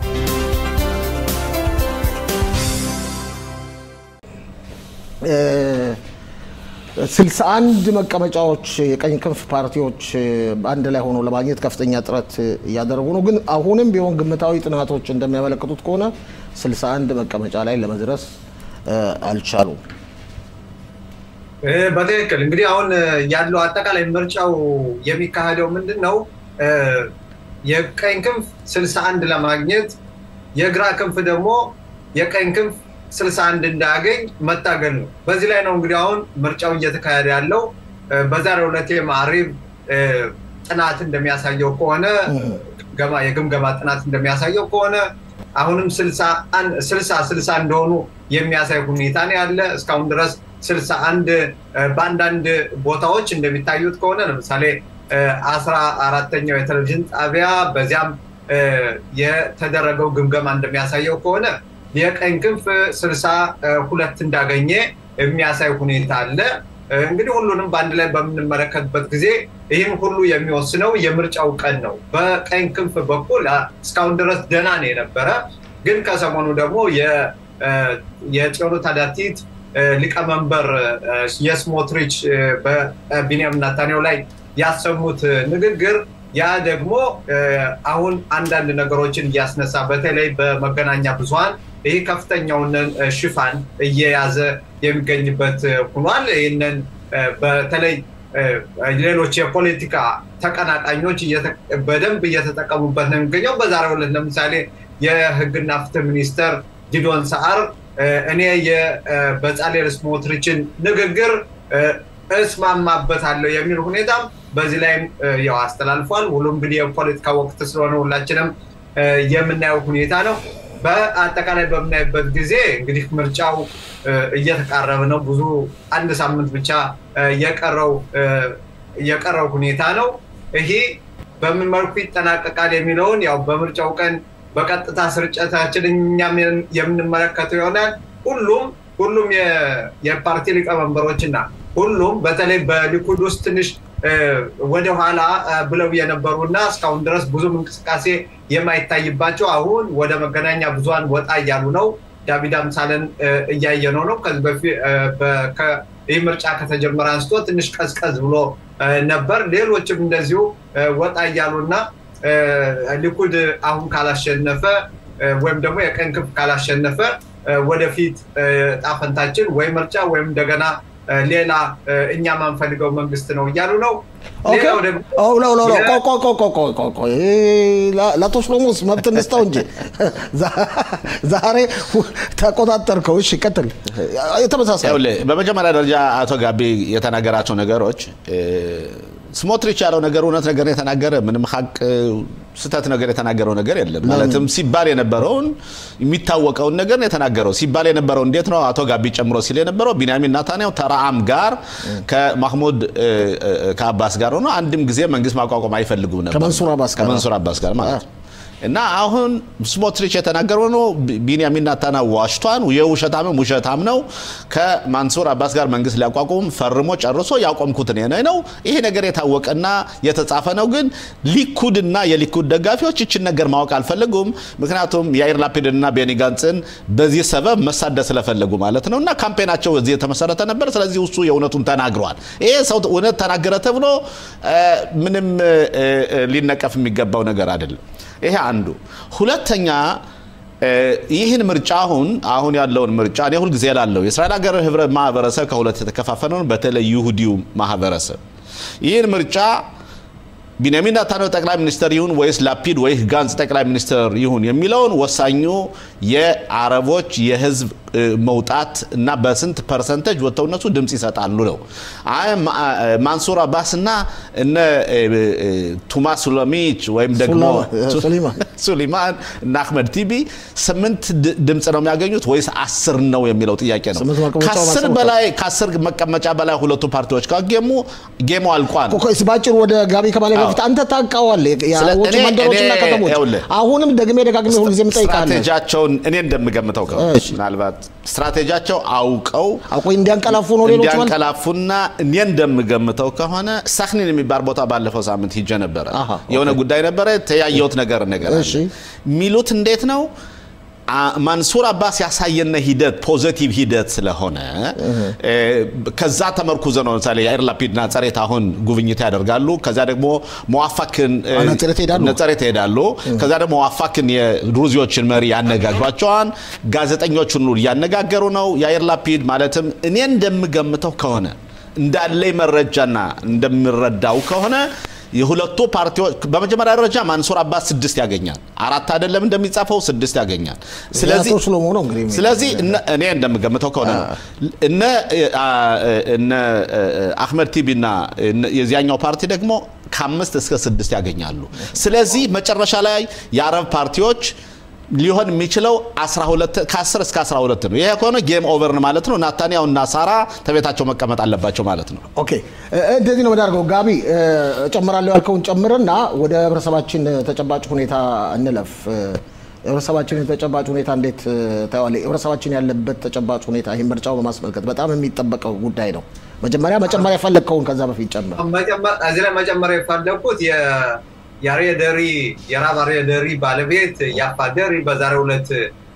ስልሳ አንድ መቀመጫዎች የቀኝ ክንፍ ፓርቲዎች አንድ ላይ ሆነው ለማግኘት ከፍተኛ ጥረት እያደረጉ ነው። ግን አሁንም ቢሆን ግምታዊ ጥናቶች እንደሚያመለክቱት ከሆነ 61 መቀመጫ ላይ ለመድረስ አልቻሉም። በትክክል እንግዲህ አሁን ያለው አጠቃላይ ምርጫው የሚካሄደው ምንድን ነው? የቀኝ ክንፍ 61 ለማግኘት የግራ ክንፍ ደግሞ የቀኝ ክንፍ 61 እንዳያገኝ መታገል ነው። በዚህ ላይ ነው እንግዲህ አሁን ምርጫው እየተካሄደ ያለው። በዛሬው ዕለት ማዕሪብ ጥናት እንደሚያሳየው ከሆነ የግምገማ ጥናት እንደሚያሳየው ከሆነ አሁንም ስልሳ ስልሳ እንደሆኑ የሚያሳይ ሁኔታ ነው ያለ። እስካሁን ድረስ ስልሳ አንድ በአንዳንድ ቦታዎች እንደሚታዩት ከሆነ ለምሳሌ አስራ አራተኛው የቴሌቪዥን ጣቢያ በዚያም የተደረገው ግምገማ እንደሚያሳየው ከሆነ የቀኝ ክንፍ ስልሳ ሁለት እንዳገኘ የሚያሳይ ሁኔታ አለ። እንግዲህ ሁሉንም በአንድ ላይ በምንመለከትበት ጊዜ ይህን ሁሉ የሚወስነው የምርጫው ቀን ነው። በቀኝ ክንፍ በኩል እስካሁን ድረስ ደህና ነው የነበረ። ግን ከሰሞኑ ደግሞ የጽዮኑ ታዳቲት ሊቀመንበር የስሞትሪች በቢንያም ናታንያሁ ላይ ያሰሙት ንግግር ያ ደግሞ አሁን አንዳንድ ነገሮችን እያስነሳ በተለይ በመገናኛ ብዙኃን ይህ ከፍተኛውን ሽፋን እየያዘ የሚገኝበት ሆኗል። ይህንን በተለይ ሌሎች የፖለቲካ ተቀናቃኞች በደንብ እየተጠቀሙበት ነው የሚገኘው። በዛሬው ዕለት ለምሳሌ የሕግና ፍትህ ሚኒስተር ጊዶን ሰዓር እኔ የበጻሌር ስሞትሪችን ንግግር እስማማበታለሁ የሚል ሁኔታም በዚህ ላይም ያው አስተላልፏል። ሁሉም እንግዲህ የፖለቲካ ወቅት ስለሆነ ሁላችንም የምናየው ሁኔታ ነው። በአጠቃላይ በምናይበት ጊዜ እንግዲህ ምርጫው እየተቃረበ ነው። ብዙ አንድ ሳምንት ብቻ የቀረው የቀረው ሁኔታ ነው። ይሄ በምን መልኩ ይጠናቀቃል የሚለውን ያው በምርጫው ቀን በቀጥታ ስርጭታችን እኛም የምንመለከተው ይሆናል። ሁሉም ሁሉም የፓርቲ ሊቀመንበሮችና ሁሉም በተለይ በሊኩድ ውስጥ ትንሽ ወደኋላ ብለው የነበሩ እና እስካሁን ድረስ ብዙም እንቅስቃሴ የማይታይባቸው አሁን ወደ መገናኛ ብዙኃን ወጣ እያሉ ነው። ዳዊት አምሳለን እያየነው ነው። ከዚህ በፊት ይህ ምርጫ ከተጀመረ አንስቶ ትንሽ ቀዝቀዝ ብሎ ነበር። ሌሎችም እንደዚሁ ወጣ እያሉ እና ሊኩድ አሁን ካላሸነፈ ወይም ደግሞ የቀኝ ክንፍ ካላሸነፈ ወደፊት ጣፈንታችን ወይ ምርጫ ወይም እንደገና ሌላ እኛ ማንፈልገው መንግስት ነው እያሉ ነው። ለአቶ ሽሎሞስ መብት እንስጠው እንጂ ዛሬ ተቆጣጠርከው። እሺ ቀጥል። የተመሳሳይ በመጀመሪያ ደረጃ አቶ ጋቢ የተናገራቸው ነገሮች ስሞትሪች ያለው ነገር እውነት ነገር የተናገረ ምንም ሀቅ ስህተት ነገር የተናገረው ነገር የለም። ማለትም ሲባል የነበረውን የሚታወቀውን ነገር ነው የተናገረው። ሲባል የነበረው እንዴት ነው አቶ ጋቢ ጨምሮ ሲል የነበረው ቢንያሚን ናታንያሁ ተራአም ጋር ከማህሙድ ከአባስ ጋር ሆኖ አንድም ጊዜ መንግስት ማቋቋም አይፈልጉም ነበር ከመንሱር አባስ ጋር ማለት ነው። እና አሁን ስሞትሪች የተናገረው ነው ቢንያሚን ናታንያሁ ዋሽቷን የውሸታምም ውሸታም ነው። ከማንሱር አባስ ጋር መንግስት ሊያቋቁም ፈርሞ ጨርሶ ያቆምኩት እኔ ነው። ይሄ ነገር የታወቀና የተጻፈ ነው። ግን ሊኩድና የሊኩድ ደጋፊዎች ይችን ነገር ማወቅ አልፈለጉም። ምክንያቱም የአይር ላፒድና ቤኒ ጋንጽን በዚህ ሰበብ መሳደብ ስለፈለጉ ማለት ነው። እና ካምፔናቸው እዚህ የተመሰረተ ነበር። ስለዚህ እሱ የእውነቱን ተናግረዋል። ይሄ ሰው እውነት ተናገረ ተብሎ ምንም ሊነቀፍ የሚገባው ነገር አይደለም። ይሄ አንዱ። ሁለተኛ ይህን ምርጫ አሁን አሁን ያለውን ምርጫ እኔ ሁልጊዜ ላለው የእስራኤል ሀገር ህብረ ማህበረሰብ ከሁለት የተከፋፈለ ነው። በተለይ ይሁዲው ማህበረሰብ ይህን ምርጫ ቢንያሚን ኔታንያሁ ጠቅላይ ሚኒስትር ይሁን ወይስ ላፒድ ወይስ ጋንጽ ጠቅላይ ሚኒስትር ይሁን የሚለውን ወሳኙ የአረቦች የህዝብ እ፣ መውጣት እና በስንት ፐርሰንቴጅ ወጥተው እነሱ ድምፅ ይሰጣሉ ነው። አይ ማ- እ፣ ማንሱር አባስ እና እነ እ፣ እ፣ ቱማ ሱለሚች ወይም ደግሞ ሱላ- ሱሊማን ሱሊማን እና አህመድ ቲቢ ስምንት ድ- ድምፅ ነው የሚያገኙት ወይስ አስር ነው የሚለው ጥያቄ ነው። ስምንት መቀመጫ ከአስር ማስቀመጥ በላይ ከአስር መቀመጫ በላይ ሁለቱ ፓርቲዎች ካገሙ ጌሙ አልቋል። ኮኮስ ባጭሩ ወደ ጋቢ ከማለ በፊት አንተ ታውቀዋለህ ስለ- የውጭ እኔ- መንደሮችና እኔ- ከተሞች ይኸውልህ፣ አሁንም ደግሜ ደጋግሜ ሁልጊዜ የምጠይቃለህ ስትራቴጂያቸውን እኔ እንደምገምተው ከሆነ እሺ። ምናልባት ስትራቴጂያቸው አውቀው አውቆ እንዲያንቀላፉ ነው ሌሎች ማለት እንዲያንቀላፉና እኔ እንደምገምተው ከሆነ ሳክኒን የሚባል ቦታ ባለፈው ሳምንት ሂጄ ነበረ። አሃ፣ የሆነ ጉዳይ ነበረ ተያየሁት ነገር ነገር አለ። እሺ። የሚሉት እንዴት ነው አ- ማንሱር አባስ ያሳየነ ሂደት ፖዘቲቭ ሂደት ስለሆነ እ፣ ከዛ ተመርኩዘ ነው ለምሳሌ የአይር ላፒድና ጸሬት አሁን ጉብኝት ያደርጋሉ። ከዛ ደግሞ መዋፋክን እ፣ አ፣ ነጸሬት ይሄዳሉ። ነጸሬት ይሄዳሉ። ከዛ ደግሞ መዋፋክን የድሩዚዎችን መሪ ያነጋግሯቸዋል። ጋዜጠኞችን ሁሉ እያነጋገሩ ነው። የአይር ላፒድ ማለትም እኔ እንደምገምተው ከሆነ እንዳለኝ መረጃና እንደምረዳው ከሆነ የሁለቱ ፓርቲዎች በመጀመሪያ ደረጃ ማንሱር አባስ ስድስት ያገኛል። አራት አይደለም እንደሚጻፈው ስድስት ያገኛል። ስለዚህ የአቶ ሽሎሞ ነው እንግዲህ ስለዚህ እነ- እኔ እንደምገምተው ከሆነ ነው እነ አ- እነ አህመድ ቲቢ እና እነ- የዚያኛው ፓርቲ ደግሞ ከአምስት እስከ ስድስት ያገኛሉ። ስለዚህ መጨረሻ ላይ የአረብ ፓርቲዎች ሊሆን የሚችለው 12 ከ10 እስከ 12 ነው። ይሄ ከሆነ ጌም ኦቨር ማለት ነው። ናታንያው እና ሳራ ተቤታቸው መቀመጥ አለባቸው ማለት ነው። ኦኬ እ- እንደዚህ ነው የምናደርገው። ጋቢ እ፣ እጨምራለሁ ያልከውን ጨምርና ወደ ህብረተሰባችን ተጨባጭ ሁኔታ እንለፍ። እ፣ የህብረተሰባችን ተጨባጭ ሁኔታ እንዴት እ፣ ታየዋለህ? ህብረተሰባችን ያለበት ተጨባጭ ሁኔታ ይህን ምርጫው በማስመልከት በጣም የሚጠበቀው ጉዳይ ነው። መጀመሪያ መጨመር የፈለግከውን ከዛ በፊት ጨምር። መጨመር- እዚህ ላይ መጨመር የፈለግኩት የ- የአርየ ደሪ የራብ አርየ ደሪ ባለቤት ያፋ ደሪ በዛሬው ዕለት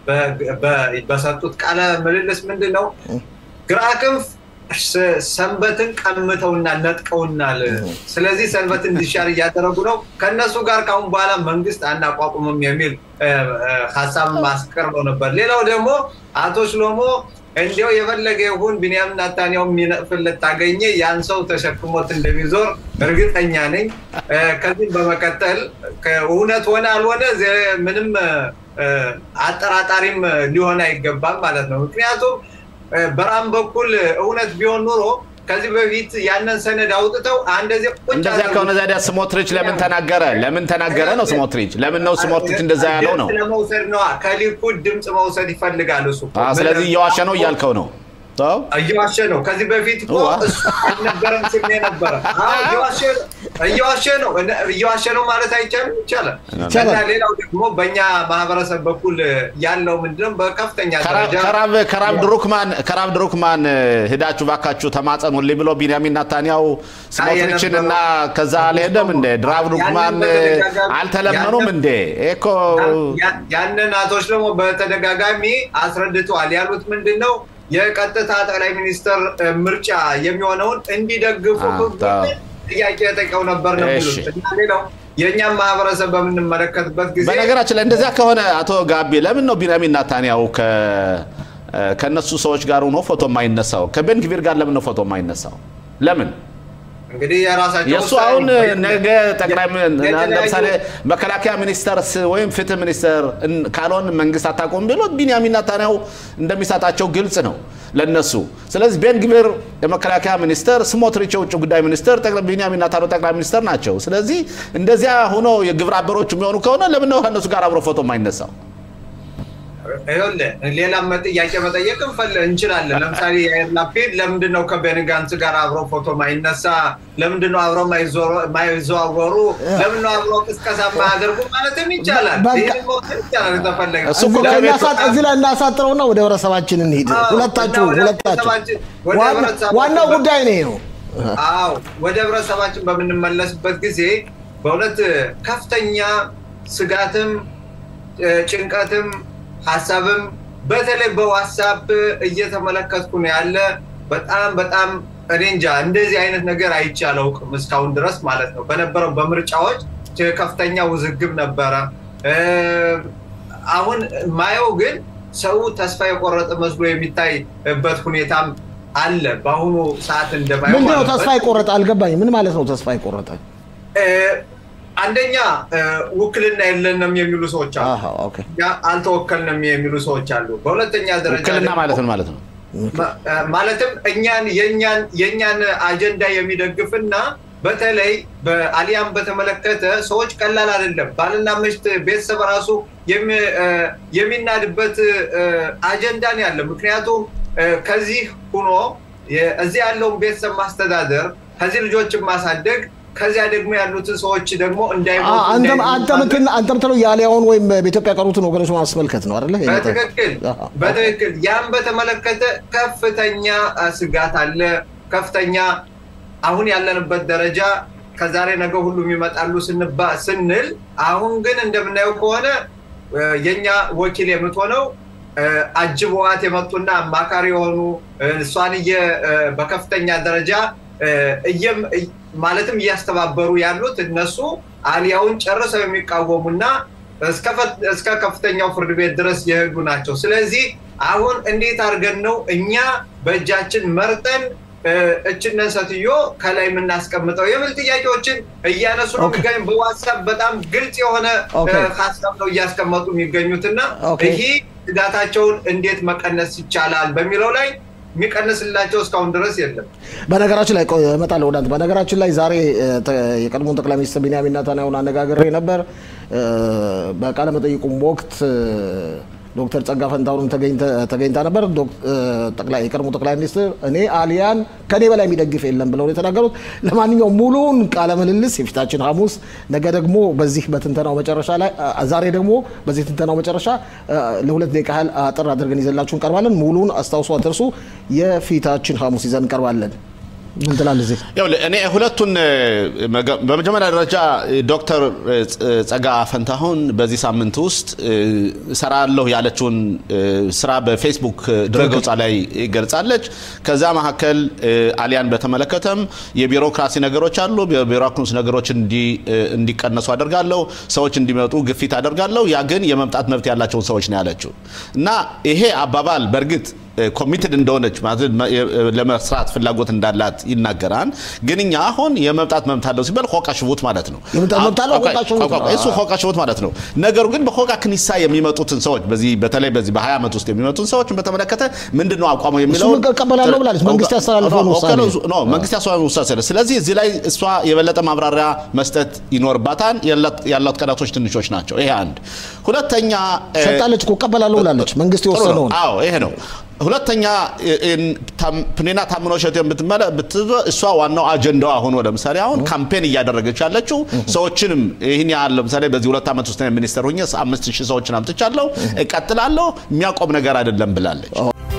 በ- በ- በሰጡት ቃለ ምልልስ ምንድን ነው ግራ ክንፍ ስ- ሰንበትን ቀምተውናል፣ ነጥቀውናል። ስለዚህ ሰንበት እንዲሻር እያደረጉ ነው። ከእነሱ ጋር ካሁን በኋላ መንግስት አናቋቁምም የሚል እ፣ እ፣ ሀሳብ አስቀርበው ነበር። ሌላው ደግሞ አቶ ሽሎሞ እንዲያው የፈለገ ይሁን ቢንያም ናታንያው የሚነቅፍለት ታገኘ ያን ሰው ተሸክሞት እንደሚዞር እርግጠኛ ነኝ። እ፣ ከዚህም በመቀጠል እውነት ሆነ አልሆነ ዜ- ምንም እ፣ አጠራጣሪም ሊሆን አይገባም ማለት ነው። ምክንያቱም እ፣ በራም በኩል እውነት ቢሆን ኑሮ ከዚህ በፊት ያንን ሰነድ አውጥተው አንደዚህ ቁጭ እንደዚያ አድርገው- ከሆነ ዛዲያ ስሞትሪች ለምን ተናገረ? ለምን ተናገረ ነው ስሞትሪች። ለምን ነው ስሞትሪች እንደዛ ያለው ነው? ድምፅ ለመውሰድ ነዋ። ከሊኩድ ድምፅ መውሰድ ይፈልጋል እሱ እኮ። አ፣ ስለዚህ እየዋሸ ነው እያልከው ነው። ተው። እየዋሸ ነው። ከዚህ በፊት እኮ ዋ። እሱ አልነበረም ስሜ ነበረ። አዎ፣ እየዋሸ ነው እየዋሸ ነው እየዋሸ ነው ማለት አይቻልም፣ ይቻላል። እና ሌላው ደግሞ በእኛ ማህበረሰብ በኩል ያለው ምንድነው በከፍተኛ ደረጃ ከራብ ከራብ ድሩክማን ከራብ ድሩክማን ሄዳችሁ ባካችሁ ተማጸኑልኝ ብሎ ቢንያሚን ናታንያው ስሞትሪችን እና ከዛ አልሄደም እንዴ? ድራብ ድሩክማን አልተለመኑም እንዴ? እኮ ያ- ያንን አቶች ደግሞ በተደጋጋሚ አስረድተዋል። ያሉት ምንድን ነው የቀጥታ ጠቅላይ ሚኒስትር እ፣ ምርጫ የሚሆነውን እንዲደግፉ አ፣ ህዝቡን ታው። ጥያቄ ጠይቀው ነበር ነው እሺ። የሚሉት። እና ሌላው የእኛም ማህበረሰብ በምንመለከትበት ጊዜ በነገራችን ላይ እንደዚያ ከሆነ አቶ ጋቢ ለምን ነው ቢንያሚን ናታንያው ከ ከእነሱ ሰዎች ጋር ሆኖ ፎቶ የማይነሳው? ከቤንግቪር ጋር ለምን ነው ፎቶ የማይነሳው? ለምን? እንግዲህ የራሳቸው የእሱ ውሳኔ አሁን ነው። ነገ ጠቅላይ ሚ- የተለያዩ- ለምሳሌ መከላከያ ሚኒስተር ስ- ወይም ፍትህ ሚኒስተር እን- ካልሆን መንግስት አታቆም ቢሉት ቢንያሚን ናታንያሁ እንደሚሰጣቸው ግልጽ ነው ለነሱ። ስለዚህ ቤን ግቪር የመከላከያ ሚኒስተር፣ ስሞትሪች የውጭ ጉዳይ ሚኒስተር፣ ጠቅላይ- ቢንያሚን ናታንያሁ ጠቅላይ ሚኒስተር ናቸው። ስለዚህ እንደዚያ ሆኖ የግብረ አበሮች የሚሆኑ ከሆነ ለምን ነው ከእነሱ ጋር አብሮ ፎቶ የማይነሳው? ይኸውልህ ሌላም ጥያቄ መጠየቅ እንፈል- እንችላለን። ለምሳሌ የአየር ላፒድ ለምንድን ነው ከቤኒ ጋንትስ ጋር አብረው ፎቶ ማይነሳ? ለምንድን ነው አብረው ማይዞሩ- ማይዘዋወሩ? ለምን ነው አብረው ቅስቀሳ ማያደርጉ ማለትም ይቻላል። በቃ- ይህን መውሰድ ይቻላል የተፈለገ እሱ እኮ እዚህ ላይ ከቤት- እናሳጥ- እዚህ ላይ እናሳጥረውና ወደ ህብረተሰባችን እንሂድ። አዎ፣ ሁለታችሁ እና ወደ ሁለታችሁ ህብረተሰባችን- ወደ ዋና- ህብረተሰባችን ዋናው በ- ጉዳይ ነው ይሄ ነው። አዎ ወደ ህብረተሰባችን በምንመለስበት ጊዜ በእውነት ከፍተኛ ስጋትም እ፣ ጭንቀትም ሀሳብም በተለይ በዋትሳፕ እየተመለከትኩ ነው ያለ። በጣም በጣም እኔ እንጃ እንደዚህ አይነት ነገር አይቼ አላውቅም እስካሁን ድረስ ማለት ነው። በነበረው በምርጫዎች ከፍተኛ ውዝግብ ነበረ። እ፣ አሁን ማየው ግን ሰው ተስፋ የቆረጠ መስሎ የሚታይበት ሁኔታም አለ። በአሁኑ ሰዓት እንደማየው ምንድን ነው ማለት ነው። ተስፋ የቆረጠ አልገባኝ። ምን ማለት ነው ተስፋ የቆረጠ? እ፣ አንደኛ ውክልና የለንም የሚሉ ሰዎች አሉ። አሃ፣ ኦኬ። አልተወከልንም የሚሉ ሰዎች አሉ። በሁለተኛ ደረጃ ውክልና ደግሞ- ማለት ምን ማለት ነው? ማለትም እኛን የኛን የኛን አጀንዳ የሚደግፍና በተለይ በአሊያም በተመለከተ ሰዎች ቀላል አይደለም። ባልና ምሽት ቤተሰብ ራሱ የሚ- እ፣ የሚናድበት እ፣ አጀንዳ ነው ያለ። ምክንያቱም እ፣ ከዚህ ሁኖ የ- እዚህ ያለውን ቤተሰብ ማስተዳደር፣ ከዚህ ልጆችን ማሳደግ፣ ከዚያ ደግሞ ያሉትን ሰዎች ደግሞ እንዳይሞቱ አንተም እንዳይሞቱ አንተም ማድረግ እንትን አንተም ትለው የአሊያውን ወይም በኢትዮጵያ ቀሩትን ወገኖች ማስመልከት ነው አይደለ? በትክክል አሃ። በትክክል ያን በተመለከተ ከፍተኛ አ፣ ስጋት አለ። ከፍተኛ አሁን ያለንበት ደረጃ ከዛሬ ነገ ሁሉም ይመጣሉ ስንባ ስንል አሁን ግን እንደምናየው ከሆነ እ፣ የኛ ወኪል የምትሆነው እ፣ አጅበዋት የመጡና አማካሪ የሆኑ እ፣ እሷን እየ- እ፣ በከፍተኛ ደረጃ እ፣ እየም- እይ- ማለትም እያስተባበሩ ያሉት እነሱ አሊያውን ጨርሰው የሚቃወሙና እስከ ፈ- እስከ ከፍተኛው ፍርድ ቤት ድረስ የሄዱ ናቸው። ስለዚህ አሁን እንዴት አድርገን ነው እኛ በእጃችን መርጠን እ፣ እችነን ሴትዮ ከላይ የምናስቀምጠው የሚል ጥያቄዎችን እያነሱ ነው ኦኬ። የሚገኙ። በዋትሳፕ በጣም ግልጽ የሆነ ኦኬ። እ፣ ሀሳብ ነው እያስቀመጡ የሚገኙትና ኦኬ። ይህ ስጋታቸውን እንዴት መቀነስ ይቻላል በሚለው ላይ የሚቀንስላቸው እስካሁን ድረስ የለም። በነገራችን ላይ ቆይ እመጣለሁ ወደ አንተ። በነገራችን ላይ ዛሬ እ፣ ተ- የቀድሞውን ጠቅላይ ሚኒስትር ቢንያሚን ኔታንያሁን አነጋግሬ ነበር። እ፣ በቃለ መጠይቁም ወቅት እ፣ ዶክተር ጸጋ ፈንታሁንም ተገኝተ- ተገኝታ ነበር። ዶክ- እ፣ ጠቅላይ የቀድሞ ጠቅላይ ሚኒስትር እኔ አሊያን ከኔ በላይ የሚደግፍ የለም ብለው ነው የተናገሩት። ለማንኛውም ሙሉውን ቃለ ምልልስ የፊታችን ሐሙስ፣ ነገ ደግሞ በዚህ በትንተናው መጨረሻ ላይ አ- ዛሬ ደግሞ በዚህ ትንተናው መጨረሻ እ፣ ለሁለት ደቂቃ ያህል አጥር አድርገን ይዘላችሁ እንቀርባለን። ሙሉውን አስታውሱ፣ አትርሱ። የፊታችን ሐሙስ ይዘን እንቀርባለን። ምን ትላለህ እዚህ? ይኸውልህ እኔ ሁለቱን እ፣ መገ- በመጀመሪያ ደረጃ እ፣ ዶክተር እ፣ ጸ- ጸጋ ፈንታሁን በዚህ ሳምንት ውስጥ እ፣ እሰራለሁ ያለችውን እ፣ ስራ በፌስቡክ እ፣ ድረገጿ ላይ ገልጻለች። ከዛ መካከል እ፣ አሊያን በተመለከተም የቢሮክራሲ ነገሮች አሉ። የቢሮክራሲ ነገሮች እንዲ- እ፣ እንዲቀነሱ አደርጋለሁ፣ ሰዎች እንዲመጡ ግፊት አደርጋለሁ። ያ ግን የመምጣት መብት ያላቸውን ሰዎች ነው ያለችው እና ይሄ አባባል በእርግጥ ኮሚትድ እንደሆነች ማለት መ- የ- ለመስራት ፍላጎት እንዳላት ይናገራል። ግን እኛ አሁን የመምጣት መብት አለው ሲባል ሆቃ ሽቡት ማለት ነው። የመምጣት መብት አለው፣ ቆይ፣ ሆቃ ሽቡት ቆይ፣ ቆይ፣ ነው። እሱ ሆቃ ሽቡት ማለት ነው። ነገሩ ግን በሆቃ ክኒሳ የሚመጡትን ሰዎች በዚህ በተለይ በዚህ በ20 ዓመት ውስጥ የሚመጡትን ሰዎችን በተመለከተ ምንድን ነው አቋሙ የሚለው እሱን እቀበላለሁ ብላለች። መንግስት ያስተላልፈውን ውሳኔ። ኖ መንግስት ያስተላልፈውን ውሳኔ ስለ ስለዚህ እዚህ ላይ እሷ የበለጠ ማብራሪያ መስጠት ይኖርባታል። ያላት- ያላት ቀናቶች ትንሾች ናቸው። ይሄ አንድ። ሁለተኛ እ፣ ሰጣለች እኮ እቀበላለሁ ብላለች። መንግስት ጥሩ ነው። የወሰነውን አዎ ይሄ ነው። ሁለተኛ ፕኔና ታምኖ ሸት የምትመለ ብትዞ እሷ ዋናው አጀንዳዋ ሆኖ ለምሳሌ አሁን ካምፔን እያደረገች ያለችው ሰዎችንም ይህን ያህል ለምሳሌ በዚህ ሁለት ዓመት ውስጥ ሚኒስተር ሁኜ አምስት ሺህ ሰዎችን አምጥቻለሁ እቀጥላለሁ የሚያቆም ነገር አይደለም ብላለች።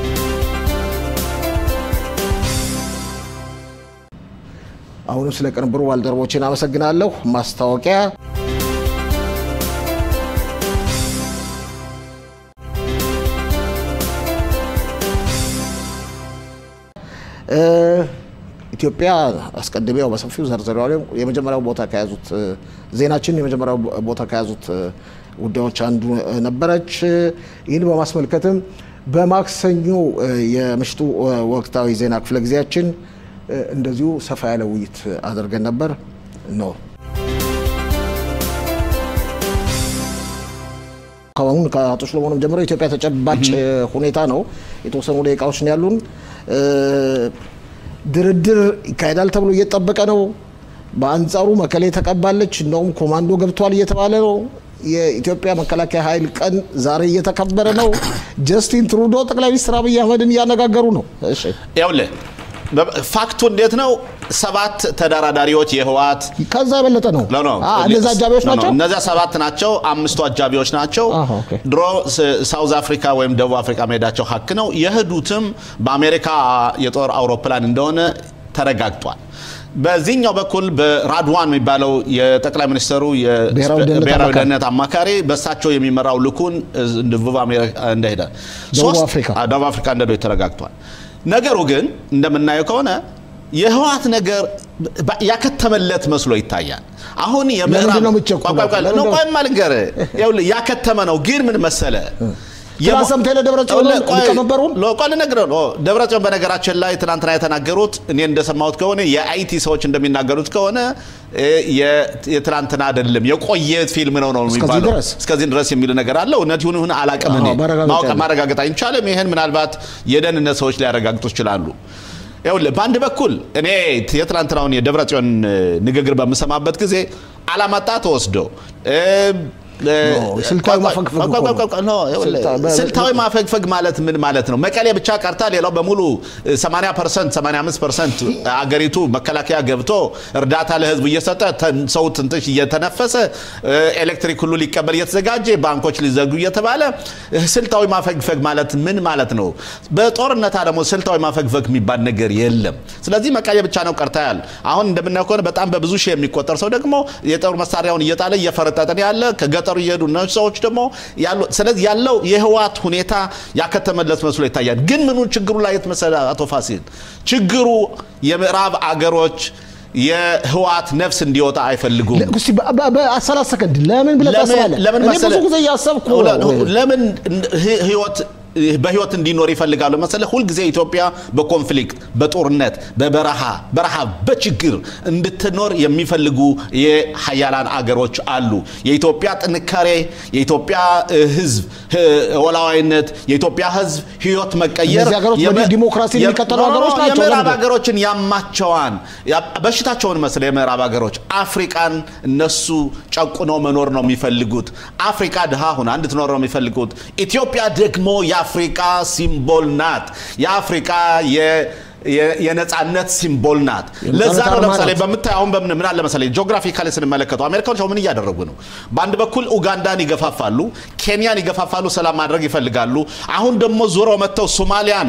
አሁንም ስለ ቅንብሩ ባልደረቦችን አመሰግናለሁ። ማስታወቂያ እ፣ ኢትዮጵያ አስቀድሜ ያው በሰፊው ዘርዝሬዋለሁ። የመጀመሪያው ቦታ ከያዙት እ፣ ዜናችን የመጀመሪያው ቦታ ከያዙት እ፣ ጉዳዮች አንዱ እ፣ ነበረች። ይህን በማስመልከትም በማክሰኞ እ፣ የምሽቱ እ፣ ወቅታዊ ዜና ክፍለ ጊዜያችን እ፣ እንደዚሁ ሰፋ ያለ ውይይት አድርገን ነበር ነው አሁን ከአቶ ሽሎሞንም ጀምሮ የኢትዮጵያ ተጨባጭ እ፣ ሁኔታ ነው። የተወሰኑ ደቂቃዎች ነው ያሉን። እ፣ ድርድር ይካሄዳል ተብሎ እየተጠበቀ ነው። በአንጻሩ መቀሌ ተቀባለች፣ እንደውም ኮማንዶ ገብቷል እየተባለ ነው። የኢትዮጵያ መከላከያ ኃይል ቀን ዛሬ እየተከበረ ነው። ጀስቲን ትሩዶ ጠቅላይ ሚኒስትር አብይ አህመድን እያነጋገሩ ነው። እሺ ይኸውልህ በ- ፋክቱ እንዴት ነው? ሰባት ተደራዳሪዎች የህወሓት ከዛ የበለጠ ነው። ኖ ኖ አ፣ እነዛ አጃቢዎች ኖ ኖ፣ ናቸው። እነዚያ ሰባት ናቸው። አምስቱ አጃቢዎች ናቸው። አሃ፣ ኦኬ። ድሮ ስ- ሳውዝ አፍሪካ ወይም ደቡብ አፍሪካ መሄዳቸው ሀክ ነው። የሄዱትም በአሜሪካ የጦር አውሮፕላን እንደሆነ ተረጋግጧል። በዚህኛው በኩል በራድዋን የሚባለው የጠቅላይ ሚኒስትሩ የ- ብሔራዊ ደህንነት ብሔራዊ አማካሪ። ደህንነት አማካሪ በእሳቸው የሚመራው ልኩን እዝ- ደቡብ አሜሪካ እንደሄደ ደቡብ ሶስት- አፍሪካ። አ- ደቡብ አፍሪካ እንደሄዱ ተረጋግቷል። ነገሩ ግን እንደምናየው ከሆነ የህወሓት ነገር በ- ያከተመለት መስሎ ይታያል። አሁን የምዕራብ ለምንድን ነው የምትቸኩለው? ቆይ፣ ቆይ፣ ቆይ፣ ለምንድን ነው ነው- ቆይ፣ ልንገርህ። ይኸውልህ ያከተመ ነው። ግን ምን መሰለ ትናንት ሰምተህ የለ ደብረጽዮን ሊቀመንበሩን ቆይ ልነግርህ ነው። ደብረጽዮን በነገራችን ላይ ትናንትና የተናገሩት እኔ እንደሰማሁት ከሆነ የአይቲ ሰዎች እንደሚናገሩት ከሆነ የትናንትና አይደለም የቆየ ፊልም ነው ነው የሚባለው እስከዚህ ድረስ የሚል ነገር አለ። እውነት ይሁን ይሁን አላውቅም። እኔ ማረጋገጥ አይቻልም። ይህን ምናልባት የደህንነት ሰዎች ሊያረጋግጡ ይችላሉ። ይኸውልህ በአንድ በኩል እኔ የትናንትናውን የደብረጽዮን ንግግር በምሰማበት ጊዜ አላማጣ ተወስዶ ስልታዊ ማፈግፈግ ማለት ምን ማለት ነው? መቀሌ ብቻ ቀርታ ሌላው በሙሉ 80 ፐርሰንት 85 ፐርሰንት አገሪቱ መከላከያ ገብቶ እርዳታ ለህዝቡ እየሰጠ ሰው ትንትሽ እየተነፈሰ ኤሌክትሪክ ሁሉ ሊቀበል እየተዘጋጀ ባንኮች ሊዘጉ እየተባለ ስልታዊ ማፈግፈግ ማለት ምን ማለት ነው? በጦርነት ደግሞ ስልታዊ ማፈግፈግ የሚባል ነገር የለም። ስለዚህ መቀሌ ብቻ ነው ቀርታ ያል አሁን እንደምናየው ከሆነ በጣም በብዙ ሺህ የሚቆጠር ሰው ደግሞ የጦር መሳሪያውን እየጣለ እየፈረጠጠን ያለ ከገጠሩ እየሄዱ እነሱ ሰዎች ደግሞ ያሉ ስለዚህ ያለው የህወሓት ሁኔታ ያከተመለት መስሎ ይታያል። ግን ምኑ ችግሩ ላይ የት መሰለህ አቶ ፋሲል ችግሩ የምዕራብ አገሮች የህወሓት ነፍስ እንዲወጣ አይፈልጉም። በሰላሳ ሰከንድ ለምን ብለህ ታስባለህ? ለምን እኔ መሰለህ? ብዙ ጊዜ እያሰብኩ ለምን ህይወት በህይወት እንዲኖር ይፈልጋሉ መሰለህ? ሁልጊዜ ኢትዮጵያ በኮንፍሊክት በጦርነት በበረሃ በረሃብ በችግር እንድትኖር የሚፈልጉ የሀያላን አገሮች አሉ። የኢትዮጵያ ጥንካሬ፣ የኢትዮጵያ ህዝብ ወላዋይነት፣ የኢትዮጵያ ህዝብ ህይወት መቀየር እነዚህ ሀገሮች የመ- በዲሞክራሲ የ- የሚቀጥሉ ኖ፣ ኖ፣ ሀገሮች ናቸው። የምዕራብ ለምንድን? ሀገሮችን ያማቸዋን ያ- በሽታቸውን መስለ የምዕራብ ሀገሮች አፍሪቃን እነሱ ጨቁነው መኖር ነው የሚፈልጉት። አፍሪካ ድሃ ሁና እንድትኖር ነው የሚፈልጉት። ኢትዮጵያ ደግሞ የአፍሪካ ሲምቦል ናት። የአፍሪካ የ- የ- የነጻነት ሲምቦል ናት። ለዛ ነው አርማ ለምሳሌ ናት። በምታይ አሁን በምን ምን አለ መሰለኝ ጂኦግራፊካሊ ስንመለከተው አሜሪካኖች አሁን ምን እያደረጉ ነው? በአንድ በኩል ኡጋንዳን ይገፋፋሉ፣ ኬንያን ይገፋፋሉ፣ ሰላም ማድረግ ይፈልጋሉ። አሁን ደግሞ ዞረው መጥተው ሶማሊያን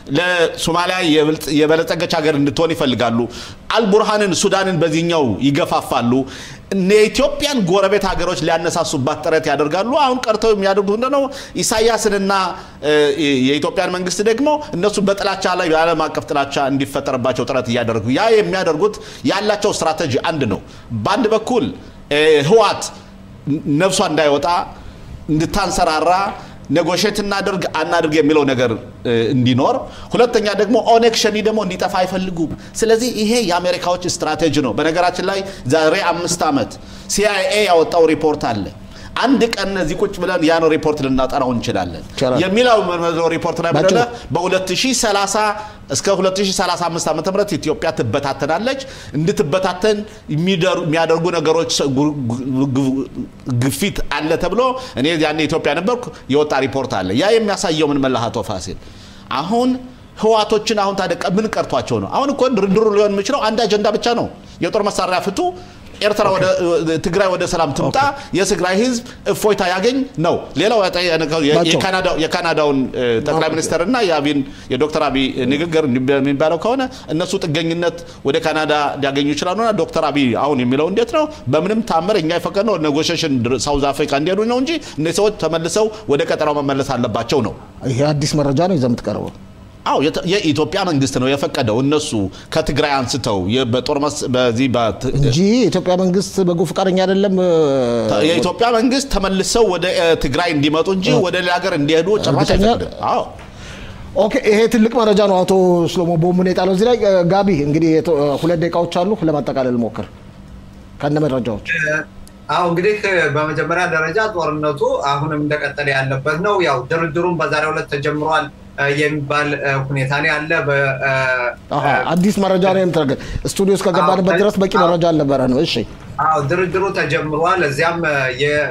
ለሶማሊያ የበልጥ- የበለጸገች ሀገር እንድትሆን ይፈልጋሉ። አልቡርሃንን ሱዳንን በዚህኛው ይገፋፋሉ። እነ የኢትዮጵያን ጎረቤት ሀገሮች ሊያነሳሱባት ጥረት ያደርጋሉ። አሁን ቀርተው የሚያደርጉት ምንድነው? ኢሳያስንና እ፣ የኢትዮጵያን መንግስት ደግሞ እነሱ በጥላቻ ላይ የዓለም አቀፍ ጥላቻ እንዲፈጠርባቸው ጥረት እያደረጉ ያ የሚያደርጉት ያላቸው ስትራቴጂ አንድ ነው። በአንድ በኩል እ፣ ህወሓት ነፍሷ እንዳይወጣ እንድታንሰራራ ኔጎሽት እናድርግ አናድርግ የሚለው ነገር እ, እንዲኖር፣ ሁለተኛ ደግሞ ኦነግ ሸኒ ደግሞ እንዲጠፋ አይፈልጉም። ስለዚህ ይሄ የአሜሪካዎች ስትራቴጂ ነው። በነገራችን ላይ ዛሬ አምስት ዓመት ሲአይኤ ያወጣው ሪፖርት አለ። አንድ ቀን እዚህ ቁጭ ብለን ያን ሪፖርት ልናጠናው እንችላለን። ይቻላል። የሚለው መርመዘው ሪፖርት ላይ ባጭሩ። ምንድነው? በ2030 እስከ 2035 ዓ ም ኢትዮጵያ ትበታተናለች። እንድትበታተን የሚደር- የሚያደርጉ ነገሮች ጉ- ጉ- ጉ- ግፊት አለ ተብሎ እኔ ያኔ ኢትዮጵያ ነበርኩ የወጣ ሪፖርት አለ። ያ የሚያሳየው ምን መላህ አቶ ፋሲል አሁን ህዋቶችን አሁን ታዲያ ቀ- ምን ቀርቷቸው ነው? አሁን እኮ ድርድሩ ሊሆን የሚችለው አንድ አጀንዳ ብቻ ነው። የጦር መሳሪያ ፍቱ፣ ኤርትራ ወደ ትግራይ ወደ ሰላም ትምጣ፣ የትግራይ ህዝብ እፎይታ ያገኝ ነው። ሌላው ያጠ- የ- ባጭሩ። የካናዳው- የካናዳውን እ፣ ጠቅላይ ሚኒስትር እና የአቢን የዶክተር አብይ ንግግር የሚባለው ከሆነ እነሱ ጥገኝነት ወደ ካናዳ ሊያገኙ ይችላሉና ዶክተር አብይ አሁን የሚለው እንዴት ነው? በምንም ታምር እኛ የፈቀድነው ኔጎሽሽን ሳውዝ አፍሪካ እንዲሄዱ ነው እንጂ እነዚህ ሰዎች ተመልሰው ወደ ቀጠናው መመለስ አለባቸው ነው። ይሄ አዲስ መረጃ ነው ይዘህ የምትቀርበው። አዎ የተ- የኢትዮጵያ መንግስት ነው የፈቀደው። እነሱ ከትግራይ አንስተው የ- በጦር መስ በዚህ በት- እንጂ የኢትዮጵያ መንግስት በጎ ፈቃደኛ አይደለም። የኢትዮጵያ መንግስት ተመልሰው ወደ እ፣ ትግራይ እንዲመጡ እንጂ ወደ ሌላ ሀገር እንዲሄዱ ጭራሽ እርግጠኛ? አይፈቅድም። አዎ ኦኬ፣ ይሄ ትልቅ መረጃ ነው። አቶ ሽሎሞ ቦሙን የጣለው እዚህ ላይ እ፣ ጋቢ እንግዲህ የቶ- ሁለት ደቂቃዎች አሉ ለማጠቃለል ሞክር ከነ መረጃዎች አዎ እንግዲህ በመጀመሪያ ደረጃ ጦርነቱ አሁንም እንደቀጠለ ያለበት ነው። ያው ድርድሩም በዛሬው ዕለት ተጀምሯል እ፣ የሚባል እ፣ ሁኔታ ነው ያለ። በ- እ፣ አሃ፣ አዲስ መረጃ ነው የምትረግ ስቱዲዮ እስከገባንበት ድረስ በቂ መረጃ አልነበረ ነው። እሺ አዎ ድርድሩ ተጀምሯል። እዚያም እ፣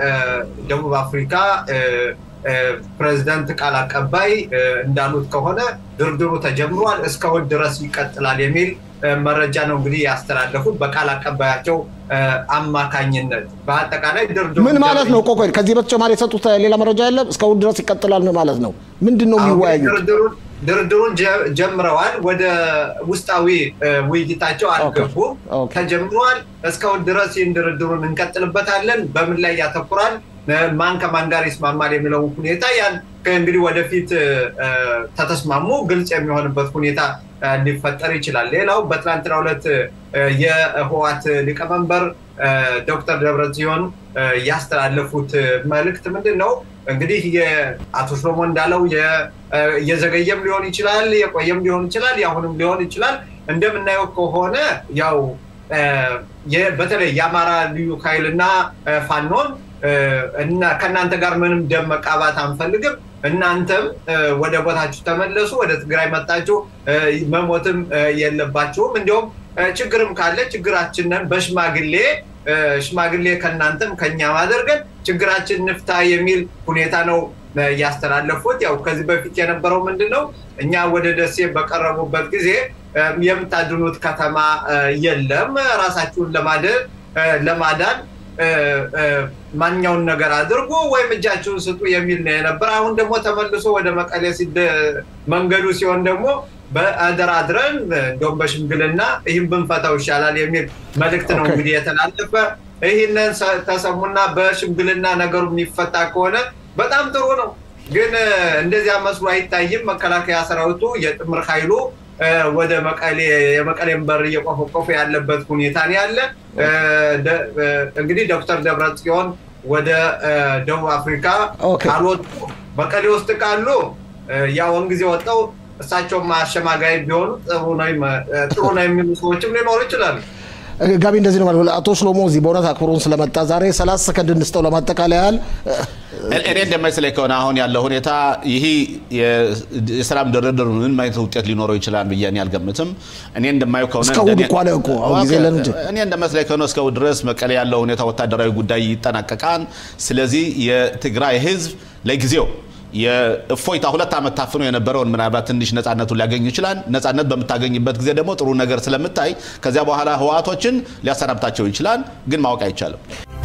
የደቡብ አፍሪካ እ፣ እ፣ ፕሬዝዳንት ቃል አቀባይ እ፣ እንዳሉት ከሆነ ድርድሩ ተጀምሯል፣ እስከ እሑድ ድረስ ይቀጥላል የሚል እ፣ መረጃ ነው እንግዲህ ያስተላለፉት በቃል አቀባያቸው እ፣ አማካኝነት። በአጠቃላይ ድርድሩ ምን ማለት ነው? ቆይ ቆይ፣ ከዚህ በተጨማሪ የሰጡት ሌላ መረጃ የለም? እስከ እሑድ ድረስ ይቀጥላል ነው ማለት ነው? ምንድን ነው አሁን የሚወያዩት? ድርድሩን ድርድሩን ጀ- ጀምረዋል። ወደ ውስጣዊ እ፣ ውይይታቸው አልገቡም። ኦኬ። ተጀምረዋል። እስካሁን ድረስ ይህን ድርድሩን እንቀጥልበታለን። በምን ላይ ያተኩራል፣ እ፣ ማን ከማን ጋር ይስማማል የሚለው ሁኔታ ያን ከእንግዲህ ወደፊት እ፣ እ፣ ተተስማሙ ግልጽ የሚሆንበት ሁኔታ እ፣ ሊፈጠር ይችላል። ሌላው በትናንትናው ዕለት እ፣ የህወሓት ሊቀመንበር እ፣ ዶክተር ደብረጽዮን እ፣ ያስተላለፉት እ፣ መልእክት ምንድን ነው? እ፣ እንግዲህ የአቶ ሽሎሞ እንዳለው እየዘገየም ሊሆን ይችላል፣ የቆየም ሊሆን ይችላል፣ የአሁንም ሊሆን ይችላል። እንደምናየው ከሆነ ያው በተለይ የአማራ ልዩ ኃይል እና ፋኖን እና ከእናንተ ጋር ምንም ደም መቃባት አንፈልግም። እናንተም ወደ ቦታችሁ ተመለሱ፣ ወደ ትግራይ መጣችሁ፣ መሞትም የለባችሁም። እንዲሁም ችግርም ካለ ችግራችንን በሽማግሌ ሽማግሌ ከእናንተም ከኛም አድርገን ችግራችን ንፍታ የሚል ሁኔታ ነው ያስተላለፉት። ያው ከዚህ በፊት የነበረው ምንድን ነው እኛ ወደ ደሴ በቀረቡበት ጊዜ የምታድኑት ከተማ የለም፣ ራሳችሁን ለማደን ለማዳን ማንኛውን ነገር አድርጉ ወይም እጃችሁን ስጡ የሚል ነው የነበረ። አሁን ደግሞ ተመልሶ ወደ መቀሌ መንገዱ ሲሆን ደግሞ በአደራድረን እንዲሁም በሽምግልና ይህም ብንፈታው ይሻላል የሚል መልእክት ነው እንግዲህ የተላለፈ። ይህንን ተሰሙና በሽምግልና ነገሩ የሚፈታ ከሆነ በጣም ጥሩ ነው። ግን እንደዚያ መስሎ አይታይም። መከላከያ ሰራዊቱ የጥምር ኃይሉ ወደ መቀሌ የመቀሌን በር እየቆፈቆፈ ያለበት ሁኔታ ነው ያለ። እንግዲህ ዶክተር ደብረጽዮን ወደ ደቡብ አፍሪካ ካልወጡ መቀሌ ውስጥ ካሉ ያውን ጊዜ ወጣው እሳቸውም አሸማጋይ ቢሆኑ ጥሩ ነው የሚሉ ሰዎችም ሊኖሩ ይችላሉ። ጋቢ እንደዚህ ነው ማለት አቶ ሽሎሞ እዚህ በእውነት አክብሮን ስለመጣ ዛሬ ሰላሳ ሰከንድ እንስጠው ለማጠቃለያ ያህል እኔ እንደማይመስለኝ ከሆነ አሁን ያለው ሁኔታ ይህ የሰላም ድርድር ምን አይነት ውጤት ሊኖረው ይችላል ብዬ እኔ አልገምትም። እኔ እንደማየው ከሆነ እስከ እሑድ እኮ አለ እኮ አሁን ጊዜ የለን እንጂ እኔ እንደመስለኝ ከሆነ እስከ እሑድ ድረስ መቀሌ ያለው ሁኔታ ወታደራዊ ጉዳይ ይጠናቀቃል። ስለዚህ የትግራይ ህዝብ ለጊዜው የእፎይታ ሁለት ዓመት ታፍኖ የነበረውን ምናልባት ትንሽ ነፃነቱን ሊያገኝ ይችላል። ነፃነት በምታገኝበት ጊዜ ደግሞ ጥሩ ነገር ስለምታይ ከዚያ በኋላ ህወሓቶችን ሊያሰናብታቸው ይችላል፣ ግን ማወቅ አይቻልም።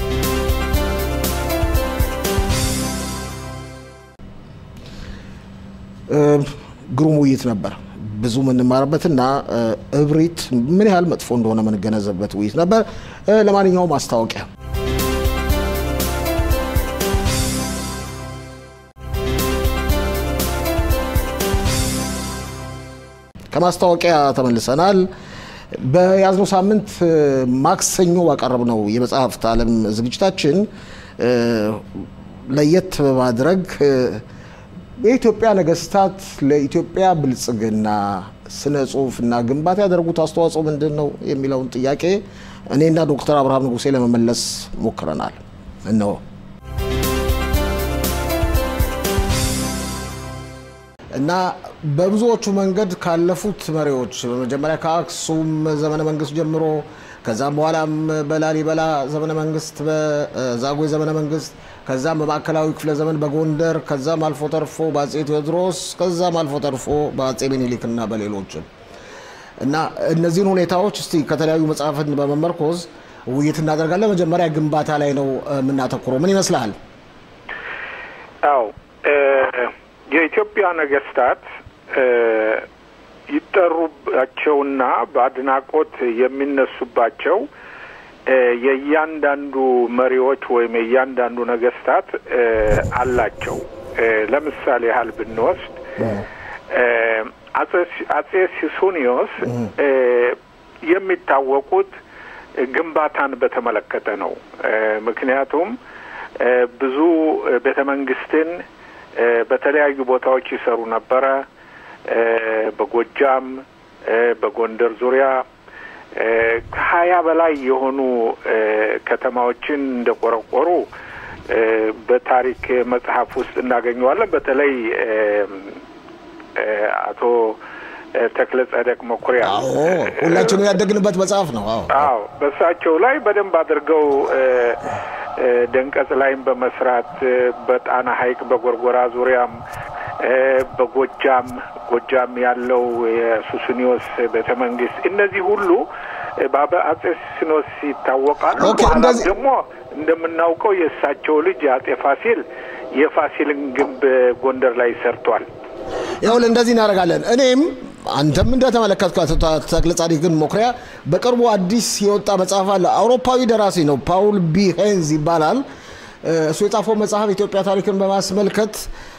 ግሩም ውይይት ነበር። ብዙ የምንማርበትና እብሪት ምን ያህል መጥፎ እንደሆነ የምንገነዘብበት ውይይት ነበር። ለማንኛውም ማስታወቂያ ከማስታወቂያ ተመልሰናል። በያዝነው ሳምንት ማክሰኞ ባቀረብነው የመጽሐፍት ዓለም ዝግጅታችን ለየት በማድረግ የኢትዮጵያ ነገስታት ለኢትዮጵያ ብልጽግና ስነ ጽሁፍና ግንባታ ያደረጉት አስተዋጽኦ ምንድን ነው የሚለውን ጥያቄ እኔና ዶክተር አብርሃም ንጉሴ ለመመለስ ሞክረናል። እነሆ እና በብዙዎቹ መንገድ ካለፉት መሪዎች በመጀመሪያ ከአክሱም ዘመነ መንግስት ጀምሮ ከዛም በኋላም በላሊበላ ዘመነ መንግስት፣ በዛጉዌ ዘመነ መንግስት፣ ከዛም በማዕከላዊ ክፍለ ዘመን በጎንደር ከዛም አልፎ ተርፎ በአጼ ቴዎድሮስ ከዛም አልፎ ተርፎ በአጼ ሚኒሊክ እና በሌሎችም እና እነዚህን ሁኔታዎች እስቲ ከተለያዩ መጽሐፍን በመመርኮዝ ውይይት እናደርጋለን። መጀመሪያ ግንባታ ላይ ነው የምናተኩረው። ምን ይመስልሃል? አዎ የኢትዮጵያ ነገስታት ይጠሩባቸውና በአድናቆት የሚነሱባቸው የእያንዳንዱ መሪዎች ወይም የእያንዳንዱ ነገስታት አላቸው። ለምሳሌ ያህል ብንወስድ አጼ ሲሱኒዮስ የሚታወቁት ግንባታን በተመለከተ ነው። ምክንያቱም ብዙ ቤተ መንግስትን በተለያዩ ቦታዎች ይሰሩ ነበረ። በጎጃም፣ በጎንደር ዙሪያ ከሀያ በላይ የሆኑ ከተማዎችን እንደቆረቆሩ በታሪክ መጽሐፍ ውስጥ እናገኘዋለን። በተለይ አቶ ተክለ ጸደቅ መኩሪያ ሁላችንም ያደግንበት መጽሐፍ ነው። አዎ በእሳቸው ላይ በደንብ አድርገው ደንቀጽ ላይም በመስራት በጣና ሐይቅ በጎርጎራ ዙሪያም በጎጃም ጎጃም ያለው የሱስኒዮስ ቤተ መንግስት እነዚህ ሁሉ በአጼ ሱስኒዮስ ይታወቃሉ። በኋላም ደግሞ እንደምናውቀው የእሳቸው ልጅ አጼ ፋሲል የፋሲልን ግንብ ጎንደር ላይ ሰርቷል። ይኸውልህ እንደዚህ እናደርጋለን። እኔም አንተም እንደተመለከትከው ተክለ ጻዲቅን መኩሪያ በቅርቡ አዲስ የወጣ መጽሐፍ አለ። አውሮፓዊ ደራሲ ነው፣ ፓውል ቢ ሄንዝ ይባላል። እሱ የጻፈው መጽሐፍ ኢትዮጵያ ታሪክን በማስመልከት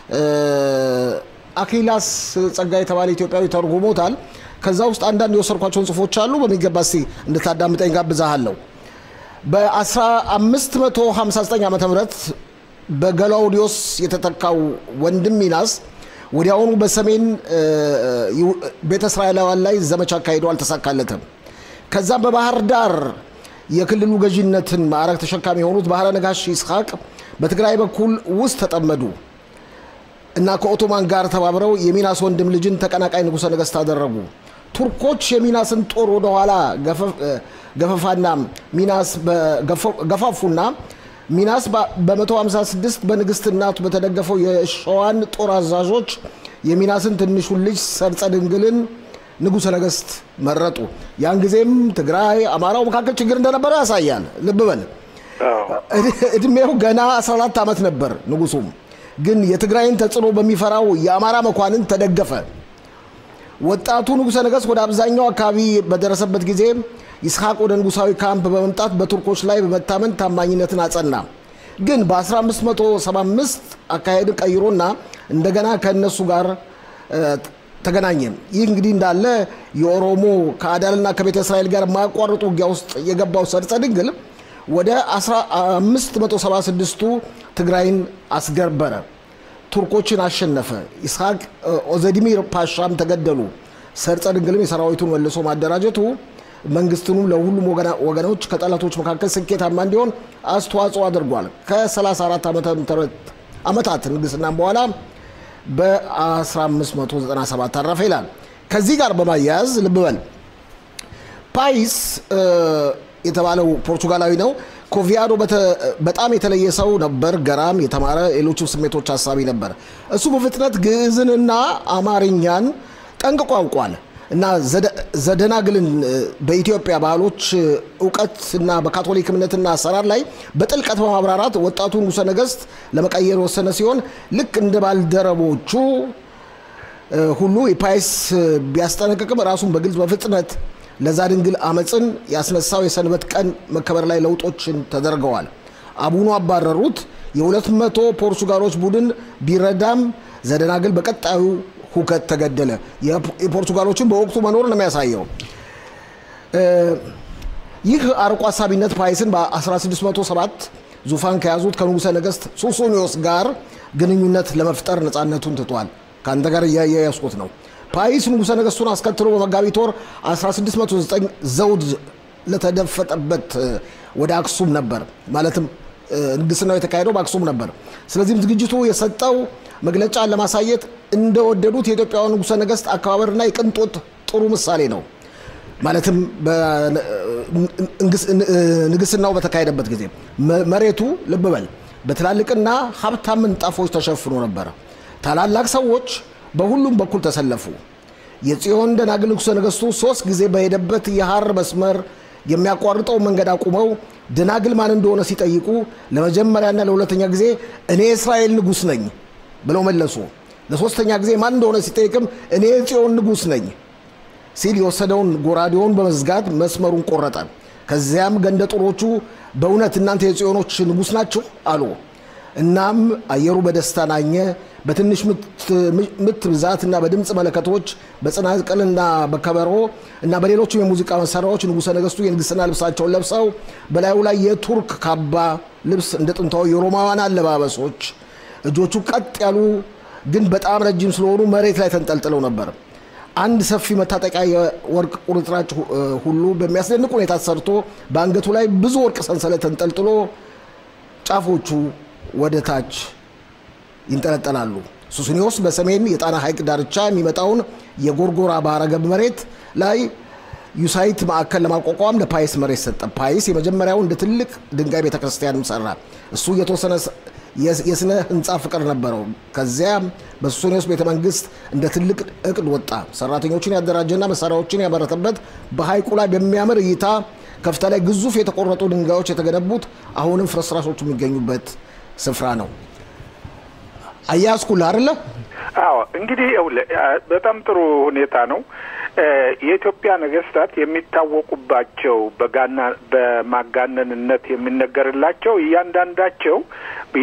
አክሊላስ ጸጋ የተባለ ኢትዮጵያዊ ተርጉሞታል። ከዛ ውስጥ አንዳንድ የወሰድኳቸውን ጽሁፎች አሉ። በሚገባ እስቲ እንድታዳምጠኝ ጋብዛሃለሁ። በ1559 ዓ ም በገላውዲዮስ የተተካው ወንድም ሚናስ ወዲያውኑ በሰሜን ቤተ እስራኤላውያን ላይ ዘመቻ አካሂደው አልተሳካለትም። ከዛም በባህር ዳር የክልሉ ገዢነትን ማዕረግ ተሸካሚ የሆኑት ባህረ ነጋሽ ይስሐቅ በትግራይ በኩል ውስጥ ተጠመዱ እና ከኦቶማን ጋር ተባብረው የሚናስ ወንድም ልጅን ተቀናቃይ ንጉሠ ነገሥት አደረጉ። ቱርኮች የሚናስን ጦር ወደኋላ ገፈፋና ሚናስ ገፋፉና ሚናስ በ156 በንግስት እናቱ በተደገፈው የሸዋን ጦር አዛዦች የሚናስን ትንሹን ልጅ ሰርጸ ድንግልን ንጉሠ ነገሥት መረጡ። ያን ጊዜም ትግራይ፣ አማራው መካከል ችግር እንደነበረ ያሳያል። ልብ በል እድሜው ገና 14 ዓመት ነበር። ንጉሱም ግን የትግራይን ተጽዕኖ በሚፈራው የአማራ መኳንን ተደገፈ። ወጣቱ ንጉሠ ነገሥት ወደ አብዛኛው አካባቢ በደረሰበት ጊዜ ይስሐቅ ወደ ንጉሳዊ ካምፕ በመምጣት በቱርኮች ላይ በመታመን ታማኝነትን አጸና። ግን በ1575 አካሄድን ቀይሮና እንደገና ከእነሱ ጋር ተገናኘ። ይህ እንግዲህ እንዳለ የኦሮሞ ከአዳልና ከቤተ እስራኤል ጋር የማያቋርጡ ውጊያ ውስጥ የገባው ሰርጸ ድንግል ወደ 1576ቱ ትግራይን አስገበረ። ቱርኮችን አሸነፈ። ይስሐቅ ኦዘዲሚር ፓሻም ተገደሉ። ሰርጸ ድንግልም የሰራዊቱን መልሶ ማደራጀቱ መንግስትኑም ለሁሉም ወገኖች ከጠላቶች መካከል ስኬታማ እንዲሆን አስተዋጽኦ አድርጓል። ከ34 ዓመታት ንግስናም በኋላ በ1597 አረፈ ይላል። ከዚህ ጋር በማያያዝ ልብ በል ፓይስ የተባለው ፖርቱጋላዊ ነው። ኮቪያዶ በጣም የተለየ ሰው ነበር። ገራም፣ የተማረ ሌሎችም ስሜቶች ሀሳቢ ነበር። እሱ በፍጥነት ግዕዝንና አማርኛን ጠንቅቆ ያውቋል እና ዘደናግልን በኢትዮጵያ ባህሎች እውቀት እና በካቶሊክ እምነትና አሰራር ላይ በጥልቀት በማብራራት ወጣቱ ንጉሠ ነገሥት ለመቀየር የወሰነ ሲሆን ልክ እንደ ባልደረቦቹ ሁሉ የፓይስ ቢያስጠነቅቅም ራሱን በግልጽ በፍጥነት ለዛ ድንግል አመፅን ያስነሳው የሰንበት ቀን መከበር ላይ ለውጦችን ተደርገዋል። አቡኑ አባረሩት። የሁለት መቶ ፖርቱጋሎች ቡድን ቢረዳም ዘደናግል በቀጣዩ ሁከት ተገደለ። የፖርቱጋሎችን በወቅቱ መኖር ነው የሚያሳየው። ይህ አርቆ ሀሳቢነት ፓይስን በ1607 ዙፋን ከያዙት ከንጉሠ ነገሥት ሱሱኒዮስ ጋር ግንኙነት ለመፍጠር ነፃነቱን ትቷል። ከአንተ ጋር እያያያዝኩት ነው። ፓይስ ንጉሠ ነገሥቱን አስከትሎ በመጋቢት ወር 1609 ዘውድ ለተደፈጠበት ወደ አክሱም ነበር። ማለትም ንግስናው የተካሄደው በአክሱም ነበር። ስለዚህም ዝግጅቱ የሰጠው መግለጫን ለማሳየት እንደወደዱት የኢትዮጵያውያን ንጉሠ ነገሥት አከባበርና የቅንጦት ጥሩ ምሳሌ ነው። ማለትም ንግስናው በተካሄደበት ጊዜ መሬቱ ልብ በል በትላልቅና ሀብታም ምንጣፎች ተሸፍኖ ነበረ። ታላላቅ ሰዎች በሁሉም በኩል ተሰለፉ። የጽዮን ደናግል ንጉሠ ነገሥቱ ሶስት ጊዜ በሄደበት የሐር መስመር የሚያቋርጠው መንገድ አቁመው ደናግል ማን እንደሆነ ሲጠይቁ ለመጀመሪያና ለሁለተኛ ጊዜ እኔ የእስራኤል ንጉሥ ነኝ ብለው መለሱ። ለሶስተኛ ጊዜ ማን እንደሆነ ሲጠይቅም እኔ የጽዮን ንጉሥ ነኝ ሲል የወሰደውን ጎራዴውን በመዝጋት መስመሩን ቆረጠ። ከዚያም ገንደ ጡሮቹ በእውነት እናንተ የጽዮኖች ንጉሥ ናችሁ አሉ። እናም አየሩ በደስታ ናኘ። በትንሽ ምት ብዛት እና በድምፅ መለከቶች በጽናጽልና በከበሮ እና በሌሎችም የሙዚቃ መሳሪያዎች ንጉሠ ነገሥቱ የንግሥና ልብሳቸውን ለብሰው በላዩ ላይ የቱርክ ካባ ልብስ እንደ ጥንታዊ የሮማውያን አለባበሶች እጆቹ ቀጥ ያሉ ግን በጣም ረጅም ስለሆኑ መሬት ላይ ተንጠልጥለው ነበር። አንድ ሰፊ መታጠቂያ የወርቅ ቁርጥራጭ ሁሉ በሚያስደንቅ ሁኔታ ተሰርቶ በአንገቱ ላይ ብዙ ወርቅ ሰንሰለት ተንጠልጥሎ ጫፎቹ ወደ ታች ይንጠለጠላሉ። ሱስኒዮስ በሰሜን የጣና ሐይቅ ዳርቻ የሚመጣውን የጎርጎራ ባህረ ገብ መሬት ላይ ዩሳይት ማዕከል ለማቋቋም ለፓይስ መሬት ሰጠ። ፓይስ የመጀመሪያው እንደ ትልቅ ድንጋይ ቤተክርስቲያንም ሰራ። እሱ የተወሰነ የስነ ህንፃ ፍቅር ነበረው። ከዚያም በሱስኒዮስ ቤተ መንግስት እንደ ትልቅ እቅድ ወጣ። ሰራተኞችን ያደራጀና መሳሪያዎችን ያመረተበት በሐይቁ ላይ በሚያምር እይታ ከፍታ ላይ ግዙፍ የተቆረጡ ድንጋዮች የተገነቡት አሁንም ፍርስራሾቹ የሚገኙበት ስፍራ ነው። አያያዝኩልህ አይደለ? አዎ እንግዲህ ይኸውልህ በጣም ጥሩ ሁኔታ ነው። የኢትዮጵያ ነገስታት የሚታወቁባቸው በጋና በማጋነንነት የሚነገርላቸው እያንዳንዳቸው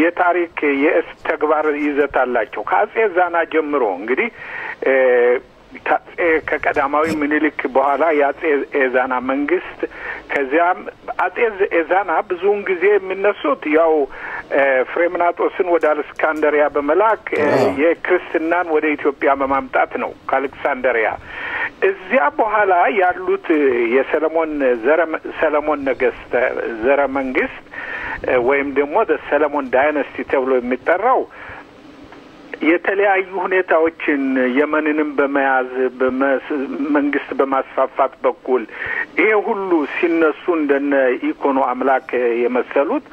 የታሪክ የእስ ተግባር ይዘት አላቸው። ከአጼ ዛና ጀምሮ እንግዲህ ከአጼ ከቀዳማዊ ምኒልክ በኋላ የአጼ ኤዛና መንግስት ከዚያም አጼ ኤዛና ብዙውን ጊዜ የሚነሱት ያው ፍሬምናጦስን ወደ አሌክሳንደሪያ በመላክ የክርስትናን ወደ ኢትዮጵያ በማምጣት ነው ከአሌክሳንደሪያ። እዚያ በኋላ ያሉት የሰለሞን ዘረ ሰለሞን ነገስት ዘረ መንግስት ወይም ደግሞ ሰለሞን ዳይነስቲ ተብሎ የሚጠራው የተለያዩ ሁኔታዎችን የመንንም በመያዝ መንግስት በማስፋፋት በኩል ይሄ ሁሉ ሲነሱ እንደነ ኢኮኖ አምላክ የመሰሉት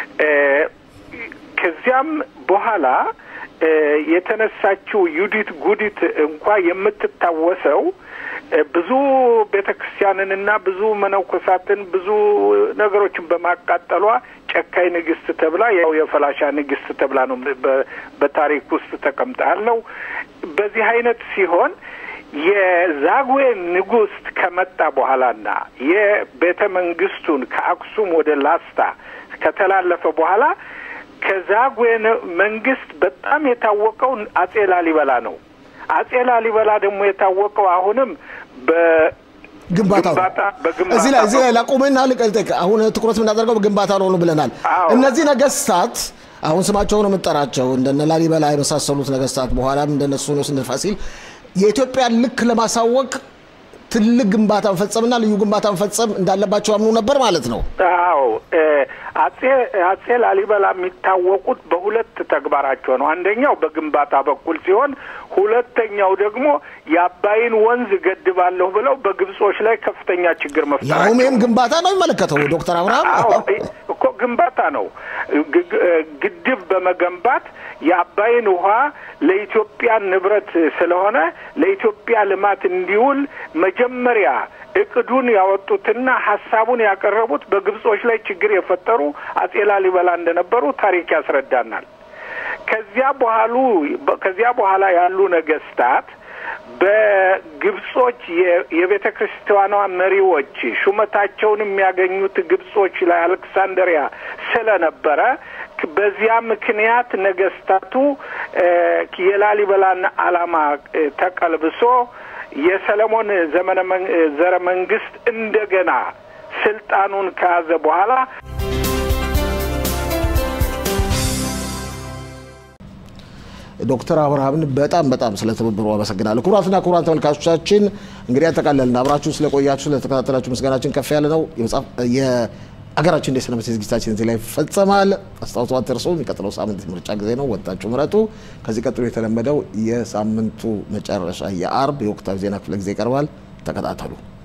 ከዚያም በኋላ የተነሳችው ዩዲት ጉዲት እንኳ የምትታወሰው ብዙ ቤተ ክርስቲያንንና ብዙ መነኮሳትን ብዙ ነገሮችን በማቃጠሏ ጨካኝ ንግስት ተብላ ያው የፈላሻ ንግስት ተብላ ነው በታሪክ ውስጥ ተቀምጣለው። በዚህ አይነት ሲሆን የዛጉዌ ንጉስ ከመጣ በኋላና የቤተ መንግስቱን ከአክሱም ወደ ላስታ ከተላለፈ በኋላ ከዛጉዌ መንግስት በጣም የታወቀው አጼ ላሊበላ ነው። አጼ ላሊበላ ደግሞ የታወቀው አሁንም ግንባታው እዚህ ላይ እዚህ ላይ ላቁምና ልቀልጥቅ። አሁን ትኩረት የምናደርገው በግንባታ ነው ብለናል። እነዚህ ነገስታት አሁን ስማቸውን የምጠራቸው እንደነ ላሊበላ የመሳሰሉት ነገስታት በኋላም እንደነ ሱኖስ እንደ ፋሲል የኢትዮጵያን ልክ ለማሳወቅ ትልቅ ግንባታ መፈጸምና ልዩ ግንባታ መፈጸም እንዳለባቸው አምኑ ነበር ማለት ነው። አዎ አጼ አጼ ላሊበላ የሚታወቁት በሁለት ተግባራቸው ነው። አንደኛው በግንባታ በኩል ሲሆን ሁለተኛው ደግሞ የአባይን ወንዝ ገድባለሁ ብለው በግብጾች ላይ ከፍተኛ ችግር መፍጠራቸው። ያውም ይህም ግንባታ ነው የሚመለከተው ዶክተር አብርሃም እኮ ግንባታ ነው። ግድብ በመገንባት የአባይን ውሃ ለኢትዮጵያ ንብረት ስለሆነ ለኢትዮጵያ ልማት እንዲውል መጀመሪያ እቅዱን ያወጡትና ሀሳቡን ያቀረቡት በግብጾች ላይ ችግር የፈጠሩ አጼ ላሊበላ እንደነበሩ ታሪክ ያስረዳናል። ከዚያ በኋሉ ከዚያ በኋላ ያሉ ነገስታት በግብጾች የቤተ ክርስቲያኗ መሪዎች ሹመታቸውን የሚያገኙት ግብጾች ላይ አሌክሳንደሪያ ስለነበረ በዚያ ምክንያት ነገስታቱ የላሊበላን ዓላማ ተቀልብሶ የሰለሞን ዘመነ ዘረ መንግስት እንደገና ስልጣኑን ከያዘ በኋላ ዶክተር አብርሃምን በጣም በጣም ስለ ትብብሩ አመሰግናለሁ። ክቡራትና ክቡራን ተመልካቾቻችን እንግዲህ ያጠቃለልን። አብራችሁ ስለቆያችሁ ስለተከታተላችሁ ምስጋናችን ከፍ ያለ ነው። የአገራችን እንደ ስነ መጽሔት ዝግጅታችን እዚህ ላይ ይፈጸማል። አስታውሱ አትርሱ። የሚቀጥለው ሳምንት ምርጫ ጊዜ ነው። ወጣችሁ ምረጡ። ከዚህ ቀጥሎ የተለመደው የሳምንቱ መጨረሻ የአርብ የወቅታዊ ዜና ክፍለ ጊዜ ይቀርባል። ተከታተሉ።